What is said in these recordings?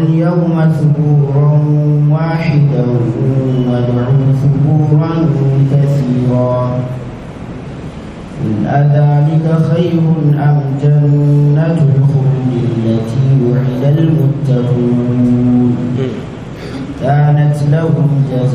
اليوم ثبورا واحدا وادعوا ثبورا كثيرا قل أذلك خير أم جنة الخلد التي وعد المتقون كانت لهم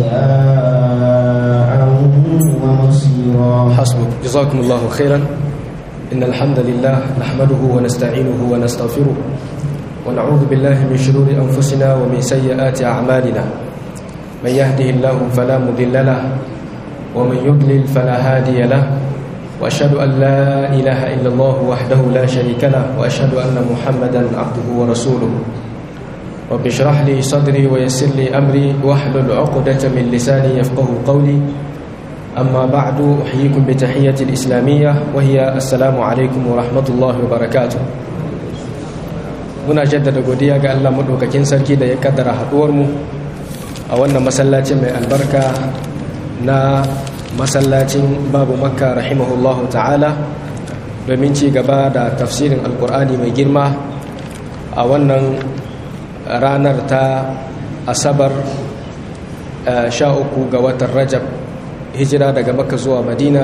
جزاء ومصيرا حسبك جزاكم الله خيرا إن الحمد لله نحمده ونستعينه ونستغفره ونعوذ بالله من شرور أنفسنا ومن سيئات أعمالنا من يهده الله فلا مضل له ومن يضلل فلا هادي له وأشهد أن لا إله إلا الله وحده لا شريك له وأشهد أن محمدا عبده ورسوله رب اشرح لي صدري ويسر لي أمري واحلل عقدة من لساني يفقه قولي أما بعد أحييكم بتحية الإسلامية وهي السلام عليكم ورحمة الله وبركاته muna jaddada godiya ga Allah madaukakin sarki da ya kaddara haduwarmu a wannan masallacin mai albarka na masallacin babu makka rahimahullahu ta'ala domin ci gaba da tafsirin alkur'ani mai girma a wannan ranar ta asabar sha uku ga watan rajab hijira daga makka zuwa madina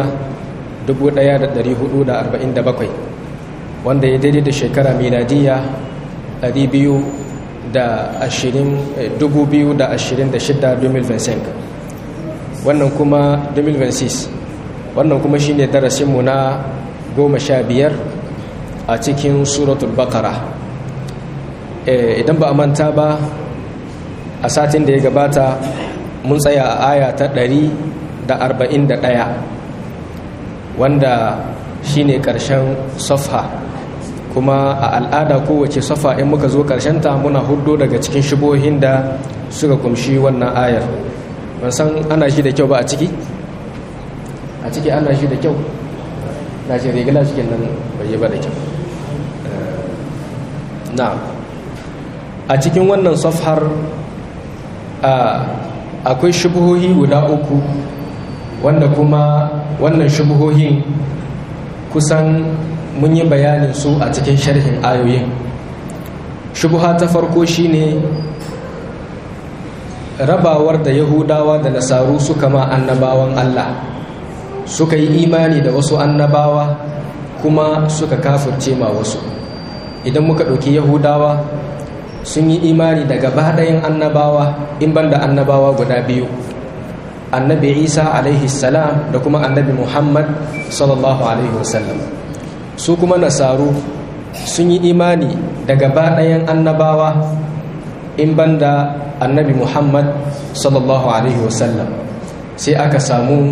1447 wanda ya daidai da shekara miladiyya 2026 wannan kuma 2026 wannan kuma shine darasinmu na goma sha biyar a cikin suratul bakara idan ba a manta ba a satin da ya gabata mun tsaya a aya ta 141 wanda shine ƙarshen safha kuma a al'ada kowace safa in muka zo ta muna hudu daga cikin shibohin da suka kumshi wannan ayar ban san ana shi da kyau ba a ciki a ciki ana shi da kyau na shi rigila cikin nan bai yi ba da kyau na a cikin wannan safhar akwai shubuhohi guda uku wanda kuma wannan shubuhohin kusan mun yi bayanin su a cikin sharhin ayoyin shubuha ta farko shine rabawar da yahudawa da nasaru suka ma annabawan Allah suka yi imani da wasu annabawa kuma suka kafirce ma wasu idan muka ɗauki yahudawa sun yi imani da gaba ɗayan annabawa in banda annabawa guda biyu annabi isa alaihi salam da kuma annabi muhammad sallallahu alaihi wasallam su kuma nasaru sun yi imani da gaba ɗayan annabawa in banda annabi muhammad sallallahu alaihi wasallam sai aka samu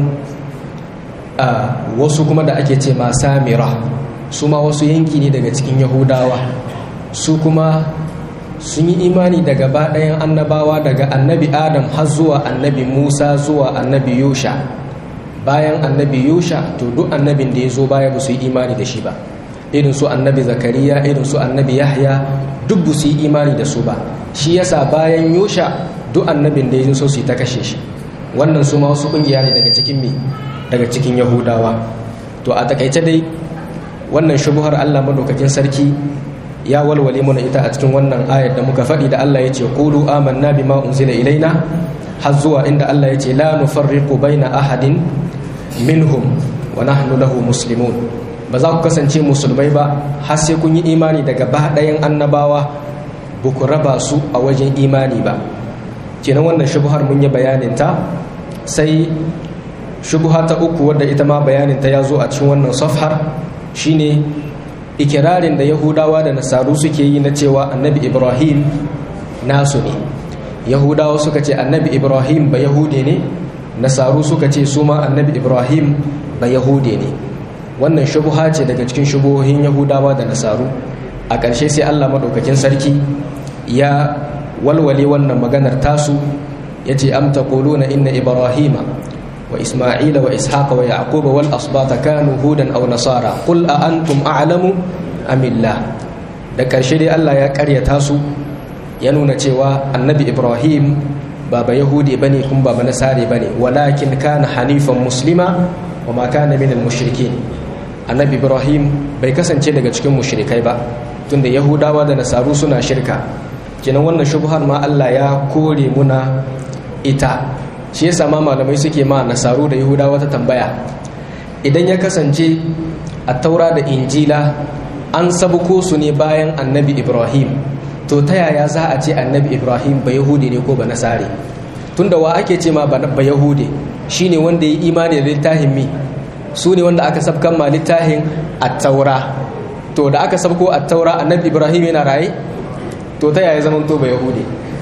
a wasu kuma da ake ce ma samira su ma wasu yanki ne daga cikin yahudawa su kuma sun yi imani da gaba ɗayan annabawa daga annabi adam har zuwa annabi musa zuwa annabi yusha bayan annabi yusha to duk annabin da ya zo baya ba su yi imani da shi ba irin su annabi zakariya irin su annabi yahya duk ba su yi imani da su ba shi yasa bayan yusha duk annabin da ya zo su yi ta kashe shi wannan su ma wasu kungiya ne daga cikin me daga cikin yahudawa to a takaice dai wannan shubuhar allah madaukakin sarki ya walwale mana ita a cikin wannan ayar da muka faɗi da Allah ya ce qulu amanna bima unzila ilaina har zuwa inda Allah ya ce la nufarriqu baina ahadin minhum wa nahnu lahu muslimun ba za ku kasance musulmai ba har sai kun yi imani daga ba ɗayan annabawa ba ku raba su a wajen imani ba kenan wannan shubuhar mun yi bayanin ta sai shubuha ta uku wadda ita ma bayanin ta ya zo a cikin wannan safhar shine ikirarin da yahudawa da nasaru suke yi na cewa annabi ibrahim nasu ne yahudawa suka ce annabi ibrahim ba yahude ne nasaru suka ce su ma annabi ibrahim ba yahude ne wannan shubuha ce daga cikin shubuhohin yahudawa da nasaru a ƙarshe sai allah maɗaukakin sarki ya walwale wannan maganar tasu ya ce am taquluna inna ibrahima wa isma'ila wa ishaqa wa yaquba wal asbata kanu hudan aw nasara qul a antum a'lamu amillah da ƙarshe dai Allah ya ƙaryata su ya nuna cewa annabi ibrahim ba ba yahudi bane kuma ba ba nasare bane walakin kana hanifan muslima wa ma kana minal mushrikin annabi ibrahim bai kasance daga cikin mushrikai ba tunda yahudawa da nasaru suna shirka kenan wannan shubhar ma Allah ya kore muna ita shi yasa ma malamai suke ma nasaru da yahudawa ta tambaya idan ya kasance a taura da injila an sabuko su ne bayan annabi ibrahim to ta yaya za a ce annabi ibrahim ba yahudi ne ko ba nasare tunda wa ake ce ma ba yahudi shine wanda ya imani da littafin mi su ne wanda aka sabkan ma littafin at-taura to da aka sabko at-taura annabi ibrahim yana raye to ta yaya zaman to ba yahudi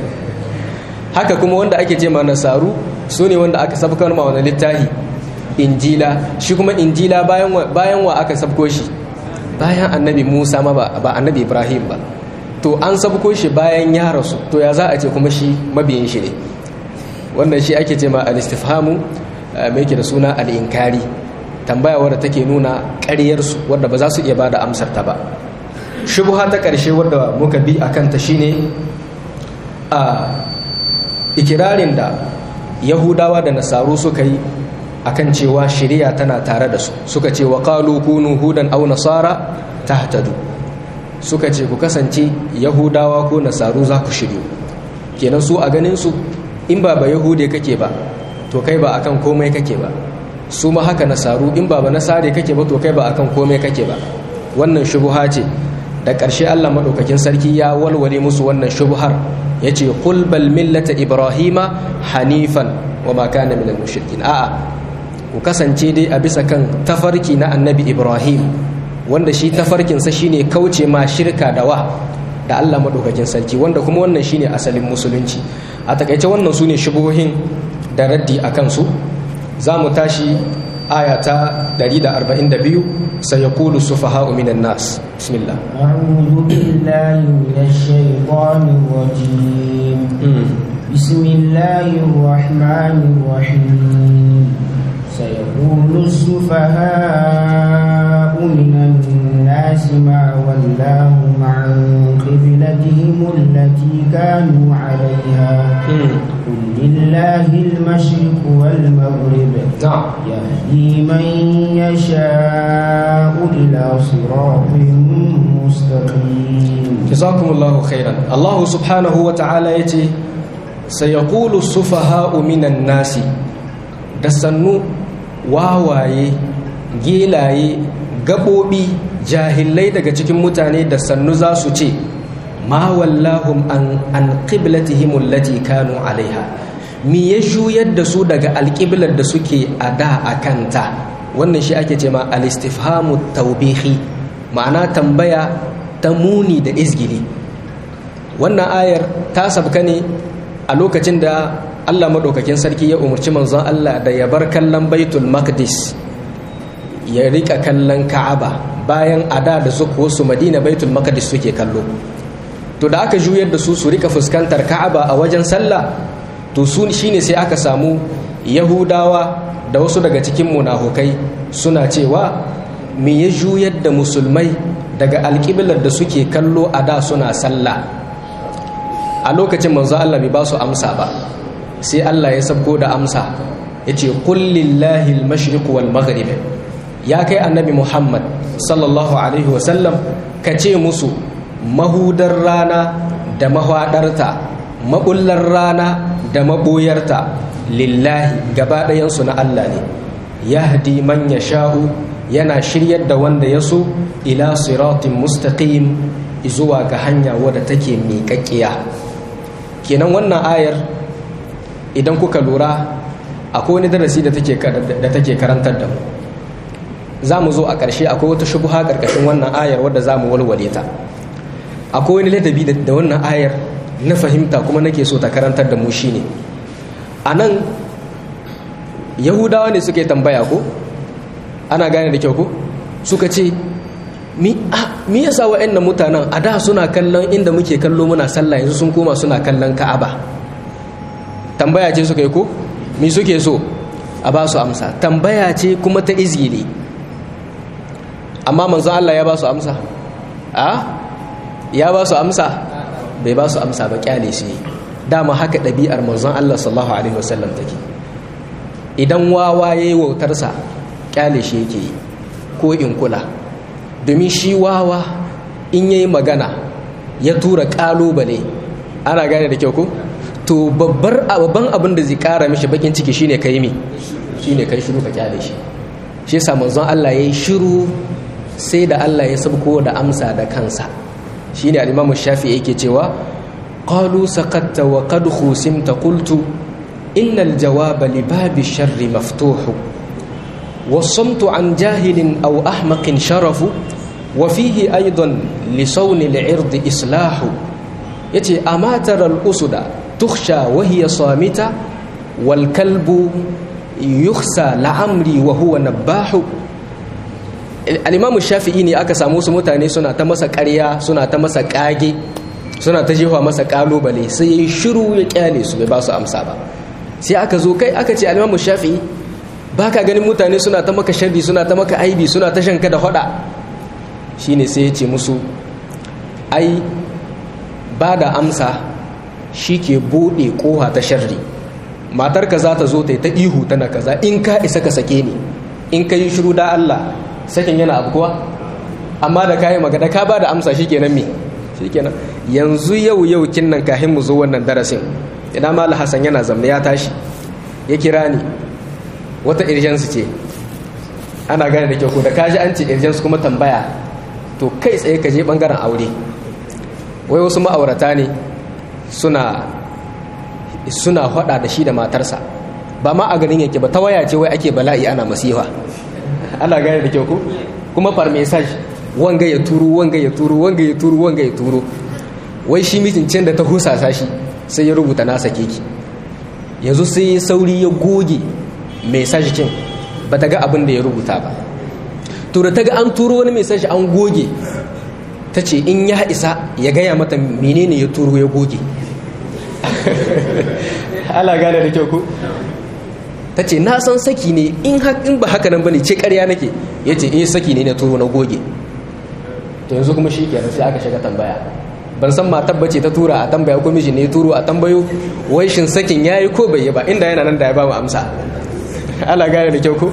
haka kuma wanda ake ce ma nasaru su ne wanda aka sabkan ma wani littafi injila shi kuma injila bayan wa aka sabko shi bayan annabi musa ma ba annabi ibrahim ba to an sabko shi bayan ya rasu to ya za a ce kuma shi mabiyin shi ne wannan shi ake ce ma al-istifhamu mai ke da suna al-inkari tambaya wadda take nuna ƙaryarsu wadda ba za su iya ba da amsar ta ba shubha ta ƙarshe wadda muka bi a kanta shine a ikirarin da yahudawa da nasaru suka yi akan cewa shari'a tana tare da su suka ce wa qalu kunu hudan aw nasara tahtadu suka ce ku kasance yahudawa ko nasaru za ku shiryu kenan su a ganin su in ba ba yahude kake ba to kai ba akan komai kake ba su ma haka nasaru in ba ba nasare kake ba to kai ba akan komai kake ba wannan shubuha ce da ƙarshe Allah madaukakin sarki ya walwale musu wannan shubuhar yace qul bal millata ibrahima hanifan wa ma kana minal mushrikin a'a ku kasance dai a bisa kan tafarki na annabi ibrahim wanda shi tafarkinsa shine kauce ma shirka da wa da allah maɗaukakin sarki wanda kuma wannan shine asalin musulunci a takaice wannan su ne shubuhohin da raddi a kansu za mu tashi aya ta 142 sai ya kulu su faha'u minan nas bismillah أعوذ بالله من الشيطان الرجيم بسم الله الرحمن الرحيم سيقول السفهاء من الناس ما ولاهم عن قبلتهم التي كانوا عليها قل لله المشرق والمغرب نعم يهدي من يشاء إلى صراط مستقيم jazakumullahu khairan Allah subhanahu wa ta'ala yace sayaqulu sufaha'u minan nasi da sannu wawaye gelaye gabobi jahilai daga cikin mutane da sannu za su ce ma wallahum an an qiblatihim allati kanu alaiha mi ya juyar da su daga alqiblar da suke a da akanta wannan shi ake ce ma al-istifhamu tawbihi ma'ana tambaya ta muni da izgili wannan ayar ta sabka ne a lokacin da Allah maɗaukakin sarki ya umarci manzon Allah da ya bar kallon baitul maqdis ya rika kallon ka'aba bayan ada da zuku wasu madina baitul maqdis suke kallo to da aka juyar da su su rika fuskantar ka'aba a wajen sallah to su shine sai aka samu yahudawa da wasu daga cikin munafukai suna cewa me ya juyar da musulmai daga alƙiblar da suke kallo a da suna sallah a lokacin manzo Allah bai ba su amsa ba sai Allah ya sabko da amsa ya ce kullillahi al-mashriq wal maghrib ya kai annabi Muhammad sallallahu alaihi wasallam ka ce musu mahudar rana da mahwadarta mabullar rana da maboyarta lillahi gaba ɗayansu na Allah ne yahdi man yasha'u yana shiryar da wanda ya so ila siratin mustaqim zuwa ga hanya wadda take miƙaƙƙiya kenan wannan ayar idan kuka lura akwai wani darasi da take karantar da mu za mu zo a ƙarshe akwai wata shubuha ƙarƙashin wannan ayar wadda za mu walwale ta akwai wani ladabi da wannan ayar na fahimta kuma nake so ta karantar da mu shine a nan yahudawa ne suke tambaya ko ana gane da kyau ko suka ce mi yasa wa'annan mutanen a da suna kallon inda muke kallo muna sallah yanzu sun koma suna kallon ka'aba tambaya ce suka yi ko mi suke so a ba su amsa tambaya ce kuma ta izgili amma manzo Allah ya ba su amsa a ya ba su amsa bai ba su amsa ba kyale shi dama haka ɗabi'ar manzon Allah sallallahu alaihi wasallam take idan wawa yayi wautarsa kyale shi yake yi ko in kula domin shi wawa in yayi magana ya tura kalubale ana gane da kyau ko to babbar babban abin da zai kara mishi bakin ciki shine kai mi shine kai shiru ka kyale shi shi yasa manzon Allah yayi shiru sai da Allah ya sabko da amsa da kansa shine al-Imam Shafi'i yake cewa qalu saqatta wa qad khusimta qultu innal jawaba li babi sharri maftuhu والصمت عن جاهل أو أحمق شرف وفيه أيضا لصون العرض إصلاح يتي أما ترى الأسد تخشى وهي صامتة والكلب يخسى لعمري وهو نباح الإمام الشافعي ne aka samu su mutane suna ta masa ƙarya suna ta masa ƙage suna ta jefa masa ƙalubale sai ya yi shiru ya ƙyale su bai ba su amsa ba sai aka zo kai aka ce al-Imam Shafi'i ba ka ganin mutane suna ta maka sharri suna ta maka aibi suna ta shanka da hada shine sai ya ce musu ai ba da amsa shi ke buɗe ƙoha ta sharri matarka za ta zo ta yi ta ihu tana kaza in ka isa ka sake ni in ka yi shiru da Allah sakin yana abu kuwa amma da kayi magana ka ba da amsa shi kenan me shi kenan yanzu yau yau kin nan kahin mu zo wannan darasin idan mal hasan yana zamne ya tashi ya kira ni wata irjansu ce ana gane da kyau ko da kaji an ce irjansu kuma tambaya to kai tsaye ka je bangaren aure wai wasu ma'aurata ne suna suna hada da shi da matarsa ba ma a ganin yake ba ta waya ce wai ake bala'i ana masifa ana gane da kyau ko kuma far message wanga ya turo wanga ya turo wanga ya turo wanga ya turo wai shi mijin can da ta husasa shi sai ya rubuta nasa keki yanzu sai sauri ya goge message kin ba ta ga abin da ya rubuta ba to da ta ga an turo wani message an goge ta ce in ya isa ya gaya mata menene ya turo ya goge ala gane da kyau ko ta ce na san saki ne in ba haka nan bane ce karya nake ya ce eh saki ne na turo na goge to yanzu kuma shi kenan sai aka shiga tambaya ban san matar bace ta tura a tambaya ko miji ne turo a tambayo wai shin sakin yayi ko bai yi ba inda yana nan da ya ba mu amsa ala gane da kyau ko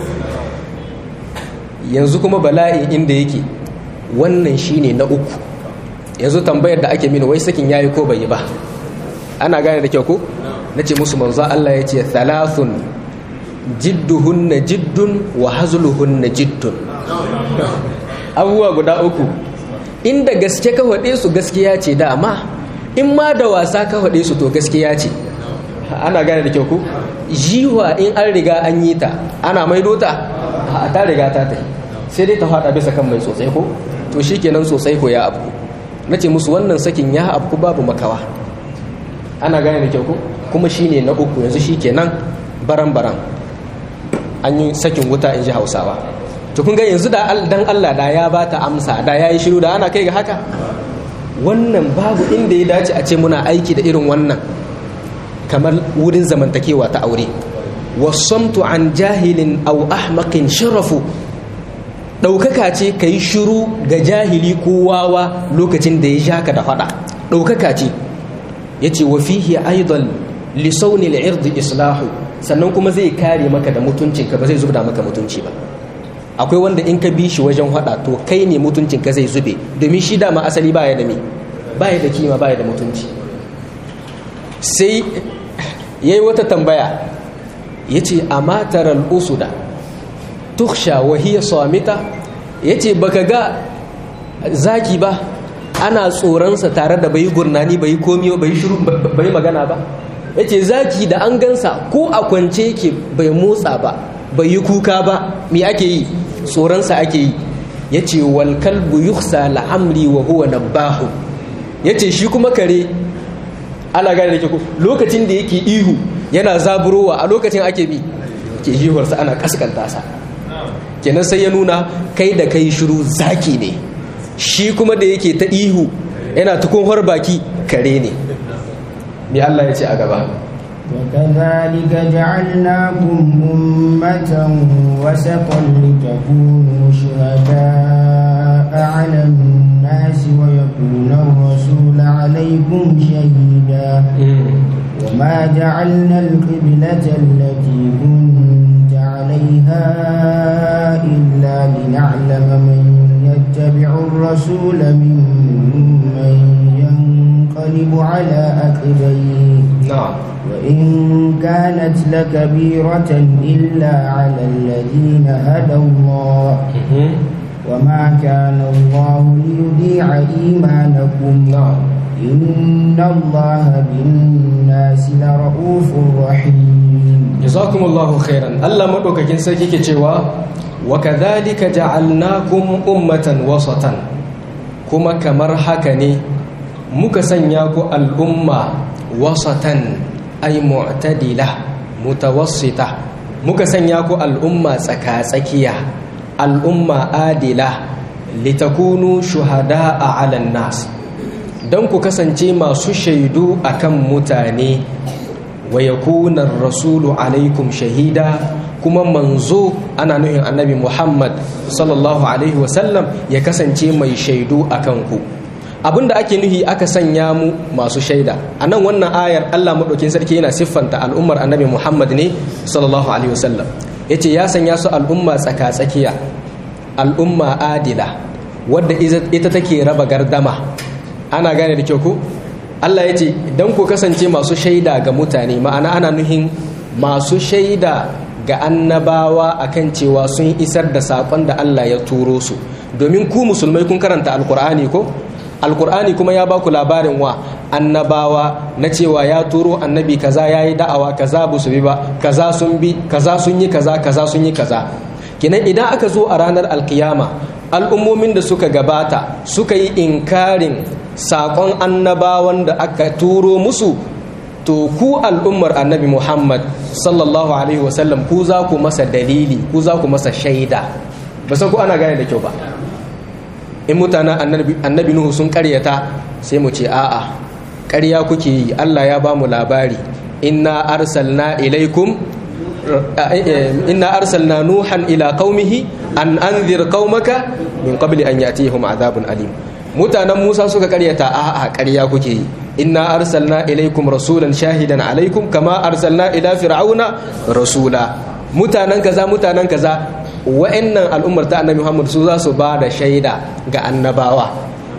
yanzu kuma bala'i inda yake wannan shine na uku yanzu tambayar da ake mini wai sakin yayi ko bai yi ba ana gane da kyau ko nace musu manzo Allah ya ce thalathun jidduhunna jiddun wa hazluhunna jiddun abubuwa guda uku inda gaske ka faɗe su gaskiya ce dama in ma da wasa ka faɗe su to gaskiya ce ana gane da kyau ku jiwa in an riga an yi ta ana maido ta a ta riga ta ta sai dai ta faɗa bisa kan mai tsotsai ko to shi kenan sosai ko ya abu na ce musu wannan sakin ya abu babu makawa ana gane da kyau ku kuma shi ne na uku yanzu shi kenan baran-baran an yi sakin wuta in ji hausawa to kun ga yanzu da dan Allah da ya bata amsa da yayi shiru da ana kai ga haka wannan babu inda ya dace a ce muna aiki da irin wannan kamar wurin zamantakewa ta aure wasamtu an jahilin aw ahmaqin sharafu daukaka ce kai shiru ga jahili ko wawa lokacin da ya shaka da fada daukaka ce yace wa fihi aidan li sawni al-ird islahu sannan kuma zai kare maka da mutuncinka ba zai zubda maka mutunci ba akwai wanda in ka bi shi wajen hada to kai ne mutuncin ka zai zube domin shi dama asali baya da me baya da kima baya da mutunci sai yayi wata tambaya yace amataral usuda tukhsha wa hiya samita yace baka ga zaki ba ana tsoronsa tare da bai gurnani bai komi bai shiru bai magana ba yace zaki da an gansa ko a kwance yake bai motsa ba bai yi kuka ba me ake yi tsoronsa ake yi ya ce walkalbu yuksa la'amri wa huwa nabbahu ya ce shi kuma kare ala gane da ke lokacin da yake ihu yana zaburowa a lokacin ake bi ke ihuwarsa ana kaskanta sa kenan sai ya nuna kai da kai shiru zaki ne shi kuma da yake ta ihu yana tukun baki kare ne me Allah ya ce a gaba وكذلك جعلناكم أمة وسطا لتكونوا شهداء على الناس ويكون الرسول عليكم شهيدا وما جعلنا القبلة التي كنت عليها إلا لنعلم من يتبع الرسول ممن ينقلب ينقلب على عقبيه na'am وإن كانت لكبيرة إلا على الذين هدى الله Mhm. وما كان الله ليضيع إيمانكم na'am إن الله بالناس لرؤوف رحيم jazakumullahu khairan Allah madaukakin sarki ke cewa wa kadhalika ja'alnakum ummatan wasatan kuma kamar haka ne muka sanya ku al'umma wasatan ay mu'tadila mutawassita muka sanya ku al'umma tsaka-tsakiya al'umma adila litakunu shuhada'a 'alan nas don ku kasance masu shaidu akan mutane wa yakuna rasulu alaikum shahida kuma manzo ana nuhin annabi muhammad sallallahu alaihi wasallam ya kasance mai shaidu a kanku abinda ake nuhi aka sanya mu masu shaida a nan wannan ayar allah maɗaukin sarki yana siffanta al'ummar annabi muhammad ne sallallahu alaihi wasallam ya ce ya sanya su al'umma tsaka-tsakiya al'umma adila wadda ita take raba gardama ana gane da kyau ku Allah ya ce don ku kasance masu shaida ga mutane ma'ana ana nuhin masu shaida ga annabawa akan cewa sun isar da saƙon da Allah ya turo su domin ku musulmai kun karanta alkur'ani ko alkur'ani kuma ya baku labarin wa annabawa na cewa ya turo annabi kaza ya yi da'awa kaza ba su bi ba kaza sun bi kaza sun yi kaza kaza sun yi kaza kinan idan aka zo a ranar alkiyama al'ummomin da suka gabata suka yi inkarin saƙon annabawan da aka turo musu to ku al'ummar annabi muhammad sallallahu alaihi wasallam ku za ku masa dalili ku za ku masa shaida ba san ku ana gane da kyau ba in mutanen annabi nuhu sun karyata sai mu ce a'a ƙarya kuke yi allah ya ba mu labari inna arsalna ilaikum inna arsalna nuhan ila qaumihi an anzir qaumaka min qabli an yatihum adhabun alim mutanen Musa suka karyata a'a ƙarya kuke yi inna arsalna ilaikum rasulan shahidan alaikum kama arsalna ila fir'auna rasula mutanen kaza mutanen kaza wa'annan al'ummar ta annabi Muhammad su za su ba da shaida ga annabawa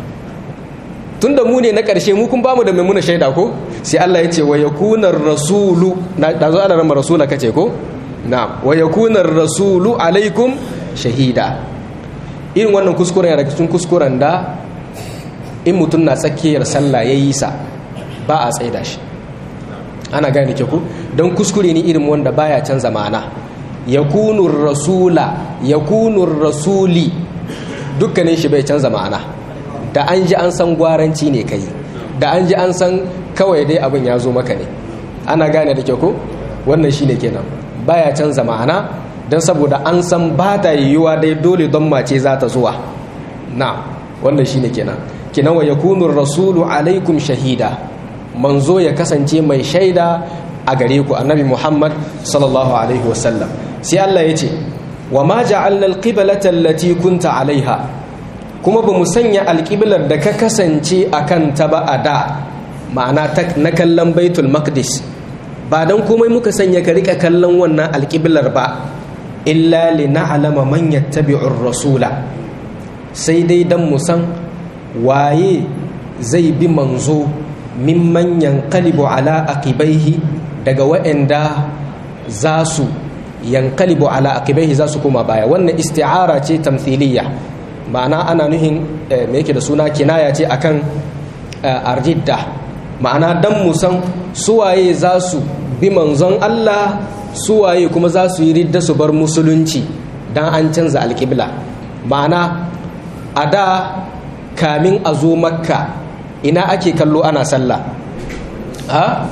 tunda mu ne na ƙarshe mu kun bamu da mai muna shaida ko sai Allah ya ce wa yakunar rasulu na da zo ana rama rasula kace ko na wa yakunar rasulu alaikum shahida irin wannan kuskuren yana cikin kuskuren da in mutum na tsakiyar sallah ya yi sa ba a tsaida shi ana gane ke ku don kuskure ne irin wanda baya canza ma'ana yakunur rasula yakunur rasuli dukkanin shi bai canza ma'ana da an ji an san gwaranci ne kai da an ji an san kawai dai abin ya zo maka ne ana gane da ke ku wannan shine kenan baya canza ma'ana don saboda an san ba ta yiwuwa dai dole don mace za ta zuwa na wannan shine kenan kinan wa yakunu rasulu alaikum shahida manzo ya kasance mai shaida a gare ku annabi muhammad sallallahu alaihi wasallam sai Allah ya ce wa ma ja'alna alqiblata allati kunta alaiha kuma ba mu sanya alqiblar da ka kasance akan ta ba a da ma'ana na kallon baitul maqdis ba dan komai muka sanya ka rika kallon wannan alqiblar ba illa li na'lama man yattabi'ur rasula sai dai dan mu san waye zai bi manzo mimman yankalibu ala aqibaihi daga waɗanda za su yankalibu ala aqibaihi za su koma baya wannan isti'ara ce tamthiliya ma'ana ana nuhin me yake da suna kinaya ce akan arjidda ma'ana dan musan suwaye za su bi manzon Allah suwaye kuma za su yi ridda su bar musulunci dan an canza alƙibla ma'ana a da kamin a zo makka ina ake kallo ana sallah ha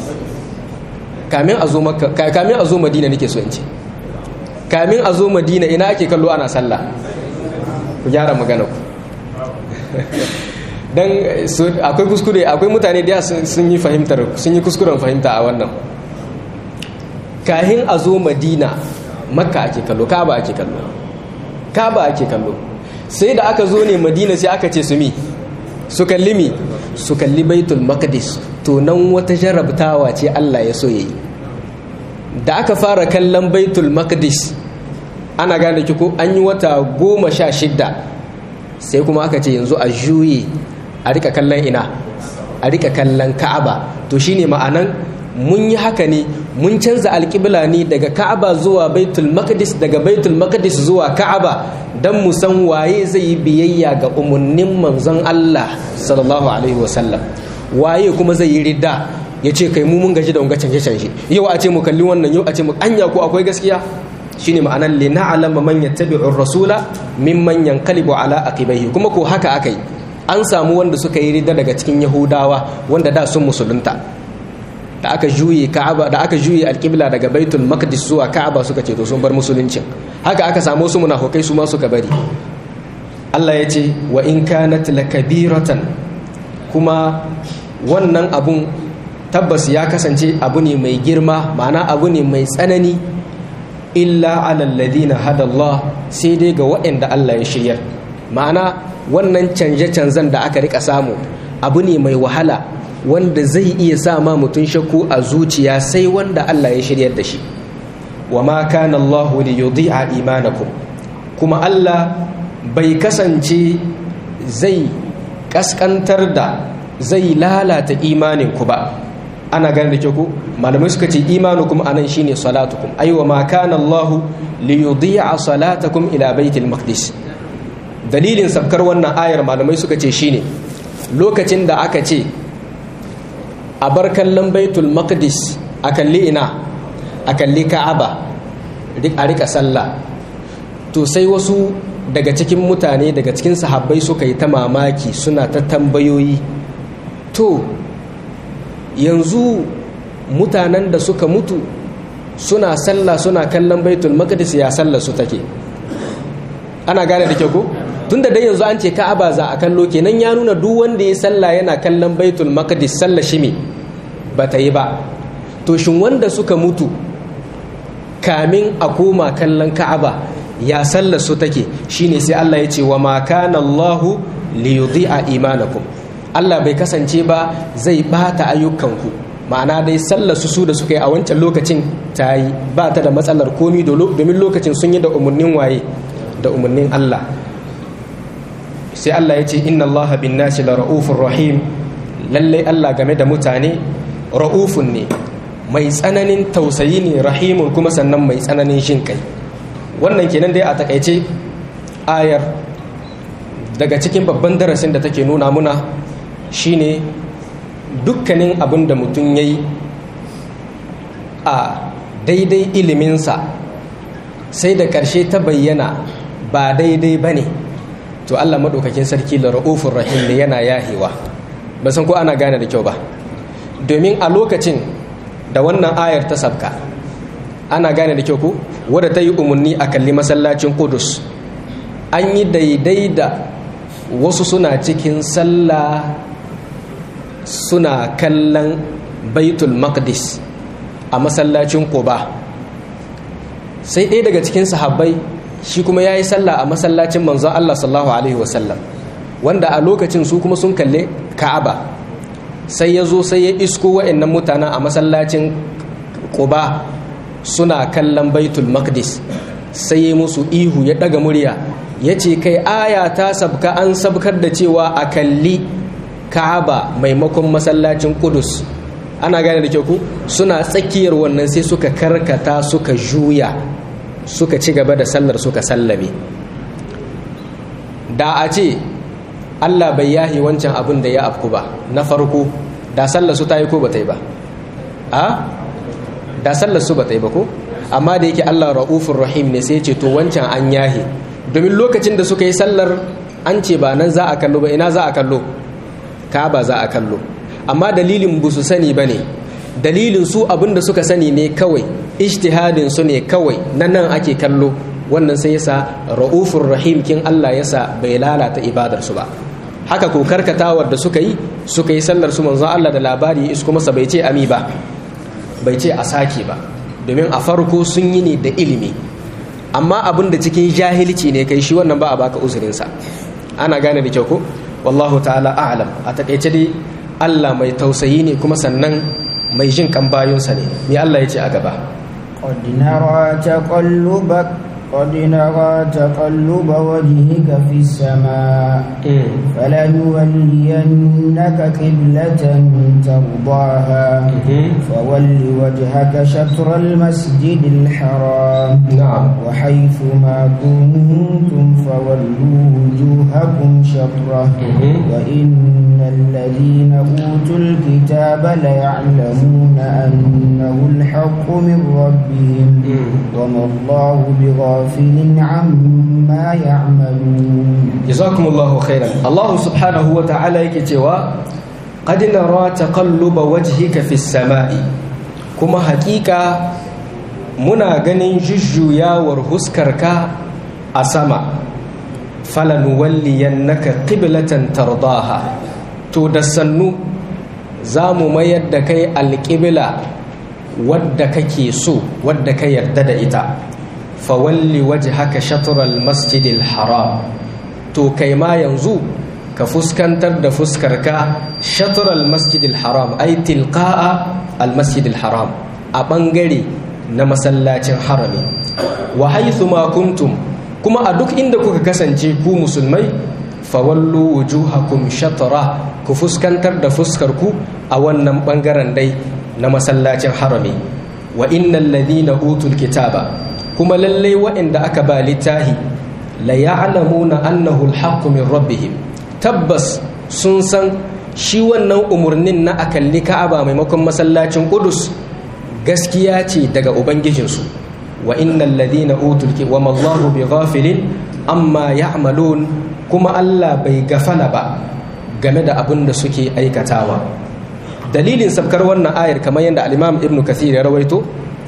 kamin a zo makka kamin a zo madina nake so in ce kamin a zo madina ina ake kallo ana sallah ku gyara magana ku dan akwai kuskure akwai mutane da sun yi fahimtar sun yi kuskuren fahimta a wannan kahin a zo madina makka ake kallo kaba ake kallo kaba ake kallo sai da aka zo ne madina sai aka ce su mi su kalli mi su kalli baitul maqdis to nan wata jarabtawa ce Allah ya so yayi da aka fara kallon baitul maqdis ana gane ki ko an yi wata goma sha shidda sai kuma aka ce yanzu a juye a rika kallon ina a rika kallon ka'aba to shine ma'anan mun yi haka ne mun canza alƙibla ne daga ka'aba zuwa baitul maqdis daga baitul maqdis zuwa ka'aba dan mu san waye zai yi biyayya ga umarnin manzon Allah sallallahu alaihi wasallam waye kuma zai yi ridda ya ce kai mu mun gaji da wanga canje canje yau a ce mu kalli wannan yau a ce mu anya ko akwai gaskiya shine ma'anan li na'lama man yattabi'u rasula mimman yanqalibu ala aqibaihi kuma ko haka akai an samu wanda suka yi ridda daga cikin yahudawa wanda da sun musulunta da aka juye ka'aba da aka juye alqibla daga baitul maqdis zuwa ka'aba suka ce to sun bar musuluncin haka aka samu su munafukai su ma suka bari Allah ya ce wa in kanat lakabiratan kuma wannan abun tabbas ya kasance abu ne mai girma ma'ana abu ne mai tsanani illa alal ladina hadallah sai dai ga waɗanda Allah ya shiryar ma'ana wannan canje-canzen da aka rika samu abu ne mai wahala wanda zai iya sa ma mutum shakku a zuciya sai wanda Allah ya shiryar da shi wa ma kana Allahu li yudhi'a imanakum kuma Allah bai kasance zai kaskantar da zai lalata imaninku ba ana gane da ke ku malamai suka ce imanukum anan shine salatukum ai wa ma kana Allahu li yudhi'a salatakum ila baitil maqdis dalilin sabkar wannan ayar malamai suka ce shine lokacin da aka ce a bar kallon baitul maqdis a kalli ina a kalli ka'aba a rika sallah to sai wasu daga cikin mutane daga cikin sahabbai suka yi ta mamaki suna ta tambayoyi to yanzu mutanen da suka mutu suna sallah suna kallon baitul maqdis ya sallah su take ana gane da kyau ko tunda dai yanzu an ce ka'aba za a kallo kenan ya nuna duk wanda ya sallah yana kallon baitul maqdis sallah shi me ba ta yi ba to shin wanda suka mutu kamin a koma kallon ka'aba ya sallar su take shine sai Allah ya ce wa ma kana Allahu li yudhi'a imanakum Allah bai kasance ba zai bata ayyukanku ma'ana dai sallar su su da suka yi a wancan lokacin ta yi ba ta da matsalar komi domin lokacin sun yi da umarnin waye da umarnin Allah sai Allah ya ce inna Allah bin nasi la ra'ufur rahim lalle Allah game da mutane ra'ufun ne mai tsananin tausayi ne rahimun kuma sannan mai tsananin shin kai wannan kenan dai a takaice ayar daga cikin babban darasin da take nuna muna shine dukkanin abin da mutum ya yi a daidai iliminsa sai da ƙarshe ta bayyana ba daidai ba ne to allah maɗaukakin sarki da ra'ufin rahim ne yana yahewa ba san ko ana gane da kyau ba domin a lokacin da wannan ayar ta sabka ana gane da kyau ko wadda ta yi umarni a kalli masallacin kudus an yi daidai da wasu suna cikin sallah suna kallon baitul maqdis a masallacin quba sai ɗaya daga cikin sahabbai shi kuma ya yi sallah a masallacin manzon Allah sallallahu alaihi wasallam wanda a lokacin su kuma sun kalle ka'aba sai ya zo sai ya isko wa'annan mutanen a masallacin quba suna kallon baitul maqdis sai ya musu ihu ya daga murya ya ce kai aya ta sabka an sabkar da cewa a kalli ka'aba maimakon masallacin kudus ana gane da kyau ku suna tsakiyar wannan sai suka karkata suka juya suka ci gaba da sallar suka sallame da a ce allah bai yahi wancan abin da ya afku ba na farko da sallar su ta yi ko ba ta yi ba a da sallar su ba ta yi ba ko amma da yake Allah ra'ufur rahim ne sai ce to wancan an yahe domin lokacin da suka yi sallar an ce ba nan za a kallo ba ina za a kallo ka ba za a kallo amma dalilin bu su sani ba ne dalilin su abin da suka sani ne kawai ijtihadin su ne kawai nan nan ake kallo wannan sai yasa ra'ufur rahim kin Allah yasa bai lalata ibadar su ba haka ko karkatawar da suka yi suka yi sallar su manzo Allah da labari isko masa bai ce ami ba bai ce a sake ba domin a farko sun yi ne da ilimi amma abin da cikin jahilci ne kai shi wannan ba a baka uzurinsa ana gane da kyau ko wallahu ta'ala a'lam a takaice dai Allah mai tausayi ne kuma sannan mai jin kan bayunsa ne me Allah ya ce a gaba قد نرى تقلبك قد نرى تقلب وجهك في السماء فلنولينك قبلة ترضاها فول وجهك شطر المسجد الحرام نعم وحيث ما كنتم فولوا وجوهكم شطره وإن الذين أوتوا الكتاب ليعلمون أنه الحق من ربهم وما الله بغافل عما يعملون jazakumullahu khairan Allah subhanahu wa ta'ala yake cewa qad nara taqalluba wajhika fis sama'i kuma hakika muna ganin jujjuyawar huskarka a sama falanuwalliyannaka qiblatan tardaha to da sannu za mu mayar da kai alƙibla wadda kake so wadda ka yarda da ita fawalli wajhaka shatral masjidil haram to kai ma yanzu ka fuskantar da fuskarka shatral masjidil haram ai tilqa'a al masjidil haram a bangare na masallacin harami wa haythu ma kuntum kuma a duk inda kuka kasance ku musulmai fawallu wujuhakum shatra ku fuskantar da fuskarku a wannan bangaren dai na masallacin harami wa innal ladina utul kitaba kuma lallai waɗanda aka ba littahi la ya'lamuna annahu alhaqqu min rabbihim tabbas sun san shi wannan umurnin na akalli ka'aba maimakon masallacin qudus gaskiya ce daga ubangijinsu wa innal ladina utul ki wa mallahu bighafilin amma ya'malun kuma Allah bai gafala ba game da abin da suke aikatawa dalilin sabkar wannan ayar kamar yadda al-Imam Ibn Kathir ya rawaito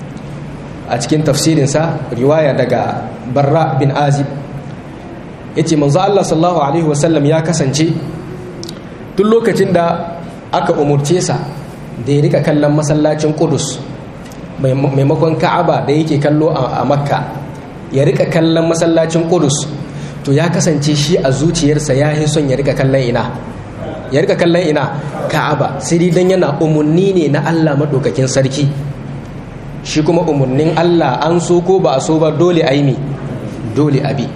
a cikin tafsirinsa riwaya daga Barra bin Azib yace manzo Allah sallallahu alaihi wasallam ya kasance duk lokacin da aka umurce sa da ya rika kallon masallacin Qudus maimakon Ka'aba da yake kallo a Makka ya rika kallon masallacin Qudus to ya kasance shi a zuciyarsa ya yi son ya rika kallon ina ya rika kallon ina Ka'aba sai dai dan yana umunni ne na Allah madaukakin sarki shi kuma umunnin Allah an so ko ba a so ba dole a yi dole a bi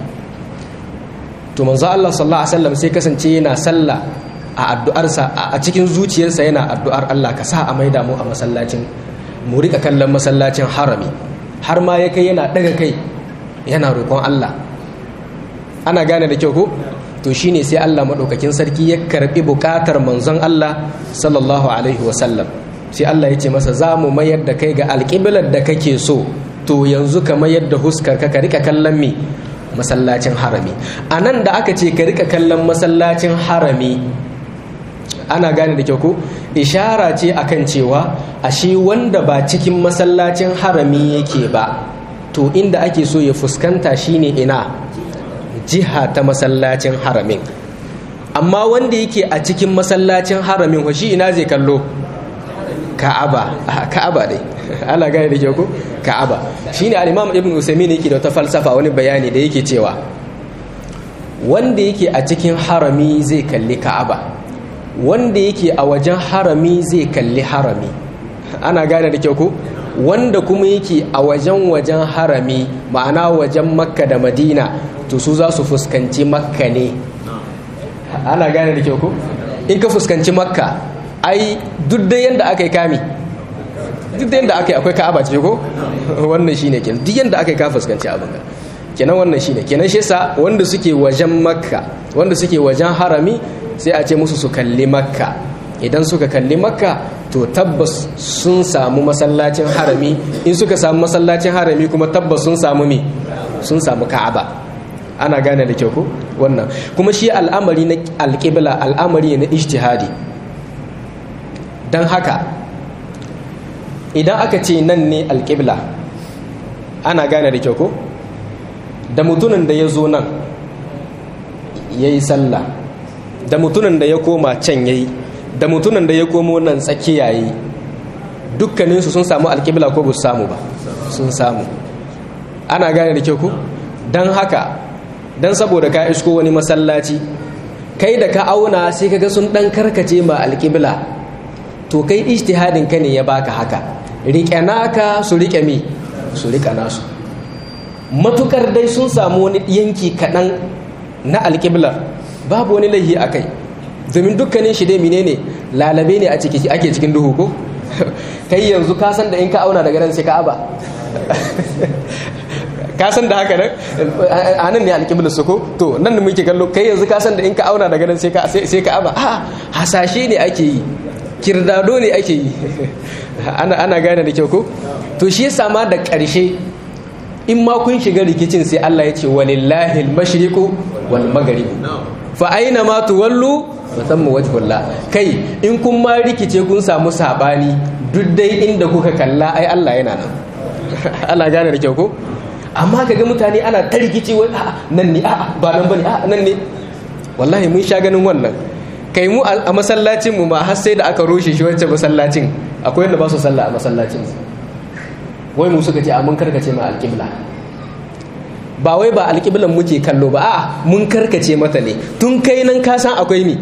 to manzo Allah sallallahu alaihi wasallam sai kasance yana sallah a addu'arsa a cikin zuciyarsa yana addu'ar Allah ka sa a maida mu a masallacin mu rika kallon masallacin harami har ma ya kai yana daga kai yana roƙon Allah ana gane da kyau ko to shine sai Allah madaukakin sarki ya karbi bukatar manzon Allah sallallahu alaihi wasallam sai Allah ya ce masa za mu mayar da kai ga alƙiblar da kake so to yanzu ka mayar da huskar ka ka rika kallon me masallacin harami a nan da aka ce ka rika kallon masallacin harami ana gane da kyau ko ishara ce akan cewa ashe wanda ba cikin masallacin harami yake ba to inda ake so ya fuskanta shine ina jiha ta masallacin haramin amma wanda yake a cikin masallacin haramin shi ina zai kallo ka'aba ka'aba dai ana gane da kyau ko ka'aba shine al-imam ibn usaymin yake da wata falsafa wani bayani da yake cewa wanda yake a cikin harami zai kalli ka'aba wanda yake a wajen harami zai kalli harami ana gane da kyau ko wanda kuma yake a wajen wajen harami ma'ana wajen makka da madina to su za su fuskanci makka ne ana gane da kyau ko in ka fuskanci makka ai duk da yadda aka yi kami duk da yadda aka yi akwai ka'aba ce ko wannan shine kenan duk yadda aka yi ka fuskanci abin ka kenan wannan shine kenan shi yasa wanda suke wajen makka wanda suke wajen harami sai a ce musu su kalli makka idan suka kalli makka to tabbas sun samu masallacin harami in suka samu masallacin harami kuma tabbas sun samu me sun samu ka'aba ana gane da kyau ko wannan kuma shi al'amari na alƙibla al'amari na ijtihadi don haka idan aka ce nan ne alƙibla ana gane da kyau ko da mutumin da ya zo nan ya yi sallah da mutumin da ya koma can ya yi da mutumin da ya komo nan tsakiya yi dukkaninsu sun samu alƙibla ko ba su samu ba sun samu ana gane da kyau ko don haka don saboda ka isko wani masallaci kai da ka auna sai kaga sun ɗan karkace ma alƙibla to kai ijtihadin ka ne ya baka haka rike naka su rike mi su rika nasu matukar dai sun samu wani yanki kaɗan na alƙiblar babu wani laihi a kai domin dukkanin shi dai menene lalabe ne a ciki ake cikin duhu ko kai yanzu ka san da in ka auna daga nan sai ka aba ka san da haka nan a nan ne alƙiblar su ko to nan da muke kallo kai yanzu ka san da in ka auna daga nan sai ka sai ka aba a hasashe ne ake yi kirdado ne ake yi ana ana gane da kyau ko to shi yasa ma da ƙarshe in ma kun shiga rikicin sai Allah ya ce walillahi al-mashriqu wal maghrib fa aina ma tuwallu musamman wajhullah kai in kun ma rikice kun samu sabani duk dai inda kuka kalla ai Allah yana nan ana gane da kyau ko amma kaga mutane ana ta rikici wai a nan ne a ba nan bane a nan ne wallahi mun sha ganin wannan kai mu a masallacin mu ma har sai da aka rushe shi wancan masallacin akwai wanda ba su sallah a masallacin wai mu suka ce a mun karkace ma alƙibla ba wai ba alƙiblan muke kallo ba a mun karkace mata ne tun kai nan ka san akwai ni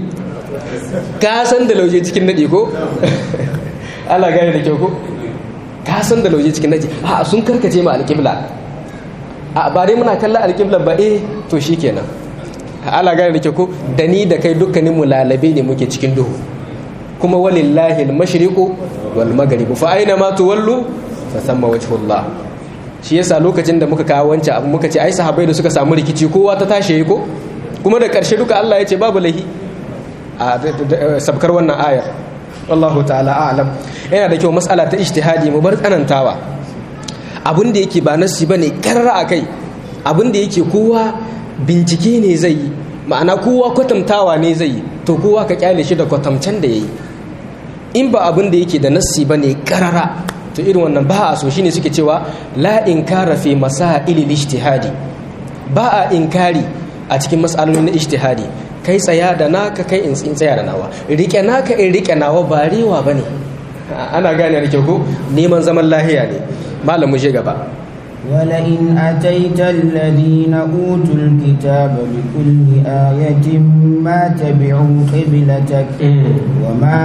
ka san da lauje cikin nadi ko Allah gane da kyau ko ka san da lauje cikin nadi a sun karkace ma alƙibla a ba dai muna kallon alƙiblan ba eh to shikenan Allah gane da kyau ko da ni da kai dukkanin mu lalabe ne muke cikin duhu kuma walillahi al-mashriqu wal maghrib fa aina ma tuwallu fa thamma wajhullah shi yasa lokacin da muka kawo wancan abu muka ce ai sahabbai da suka samu rikici kowa ta tashi ko kuma da karshe duka Allah ya ce babu lahi a sabkar wannan ayar wallahu ta'ala a'lam yana da kyau mas'ala ta ijtihadi mu bar tsanantawa abin da yake ba nasi bane karra akai abin da yake kowa bincike ne zai yi ma'ana kowa kwatantawa ne zai yi to kowa ka kyale shi da kwatamcen da yayi in ba abin da yake da nassi bane karara to irin wannan ba a so shine suke cewa la inkara fi masailil ijtihadi ba a inkari a cikin mas'alolin na ijtihadi kai tsaya da naka kai in tsaya da nawa rike naka in rike nawa ba rewa bane ana gane da ko neman zaman lahiya ne malam mu je gaba ولئن أتيت الذين أوتوا الكتاب بكل آية ما تبعوا قبلتك وما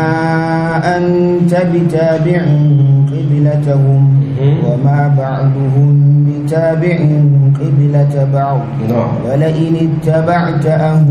أنت بتابع قبلتهم وما بعضهم بتابع قبلة بعض ولئن اتبعت